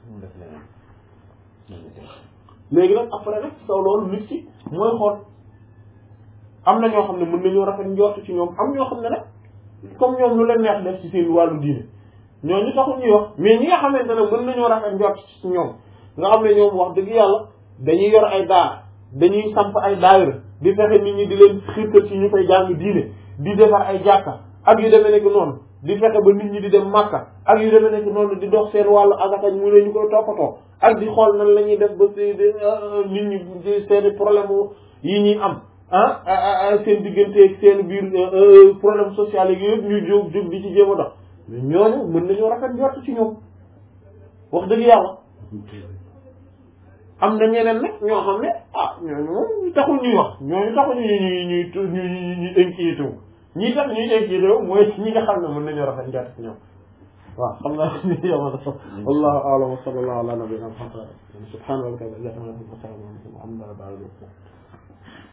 léegi nag après nag saw loolu nit ki mooy xool am na ñoo xam ne mën nañoo rafet njort ci ñoom am ñoo xam ne nag comme ñoom lu leen neex def ci seen wàllu diine ñooñu taxul ñuy wax mais ñi nga xamante ne mën nañoo rafet njort ci ñoom nga xam ne ñoom wax dëgg yàlla dañuy yor ay daar dañuy samp ay daayira di fexe nit ñi di leen xiirtal ci ñu koy jàng diine di defar ay jàkka ak yu demee nekk noonu di fexe ba nit ñi di dem màkka ak yu demee nekk noonu di dox seen wàllu asakañ mu ne ñu koy toppatoo ak di xool nan la ñuy def ba si nit ñi seeni problème yi ñuy am ah seen diggante seen biir problème social yi yëpp ñu jóg jóg di ci jéem a dox mais ñooñu mën nañoo rafet njort ci ñoom wax dëgg yàlla am na ñeneen nag ñoo xam ne ah ñooñu moom taxul ñuy wax ñooñu taxul ñu ñuy ñuy ñuy ñuy inquiété wu ñii tax ñuy inquiété wu mooy ñi nga xam ne mën nañoo rafet njort ci ñoom waaw xam naa ni yamana so wallahu a'lam wa sallallahu ala nabiyyina muhammad subhanahu wa ta'ala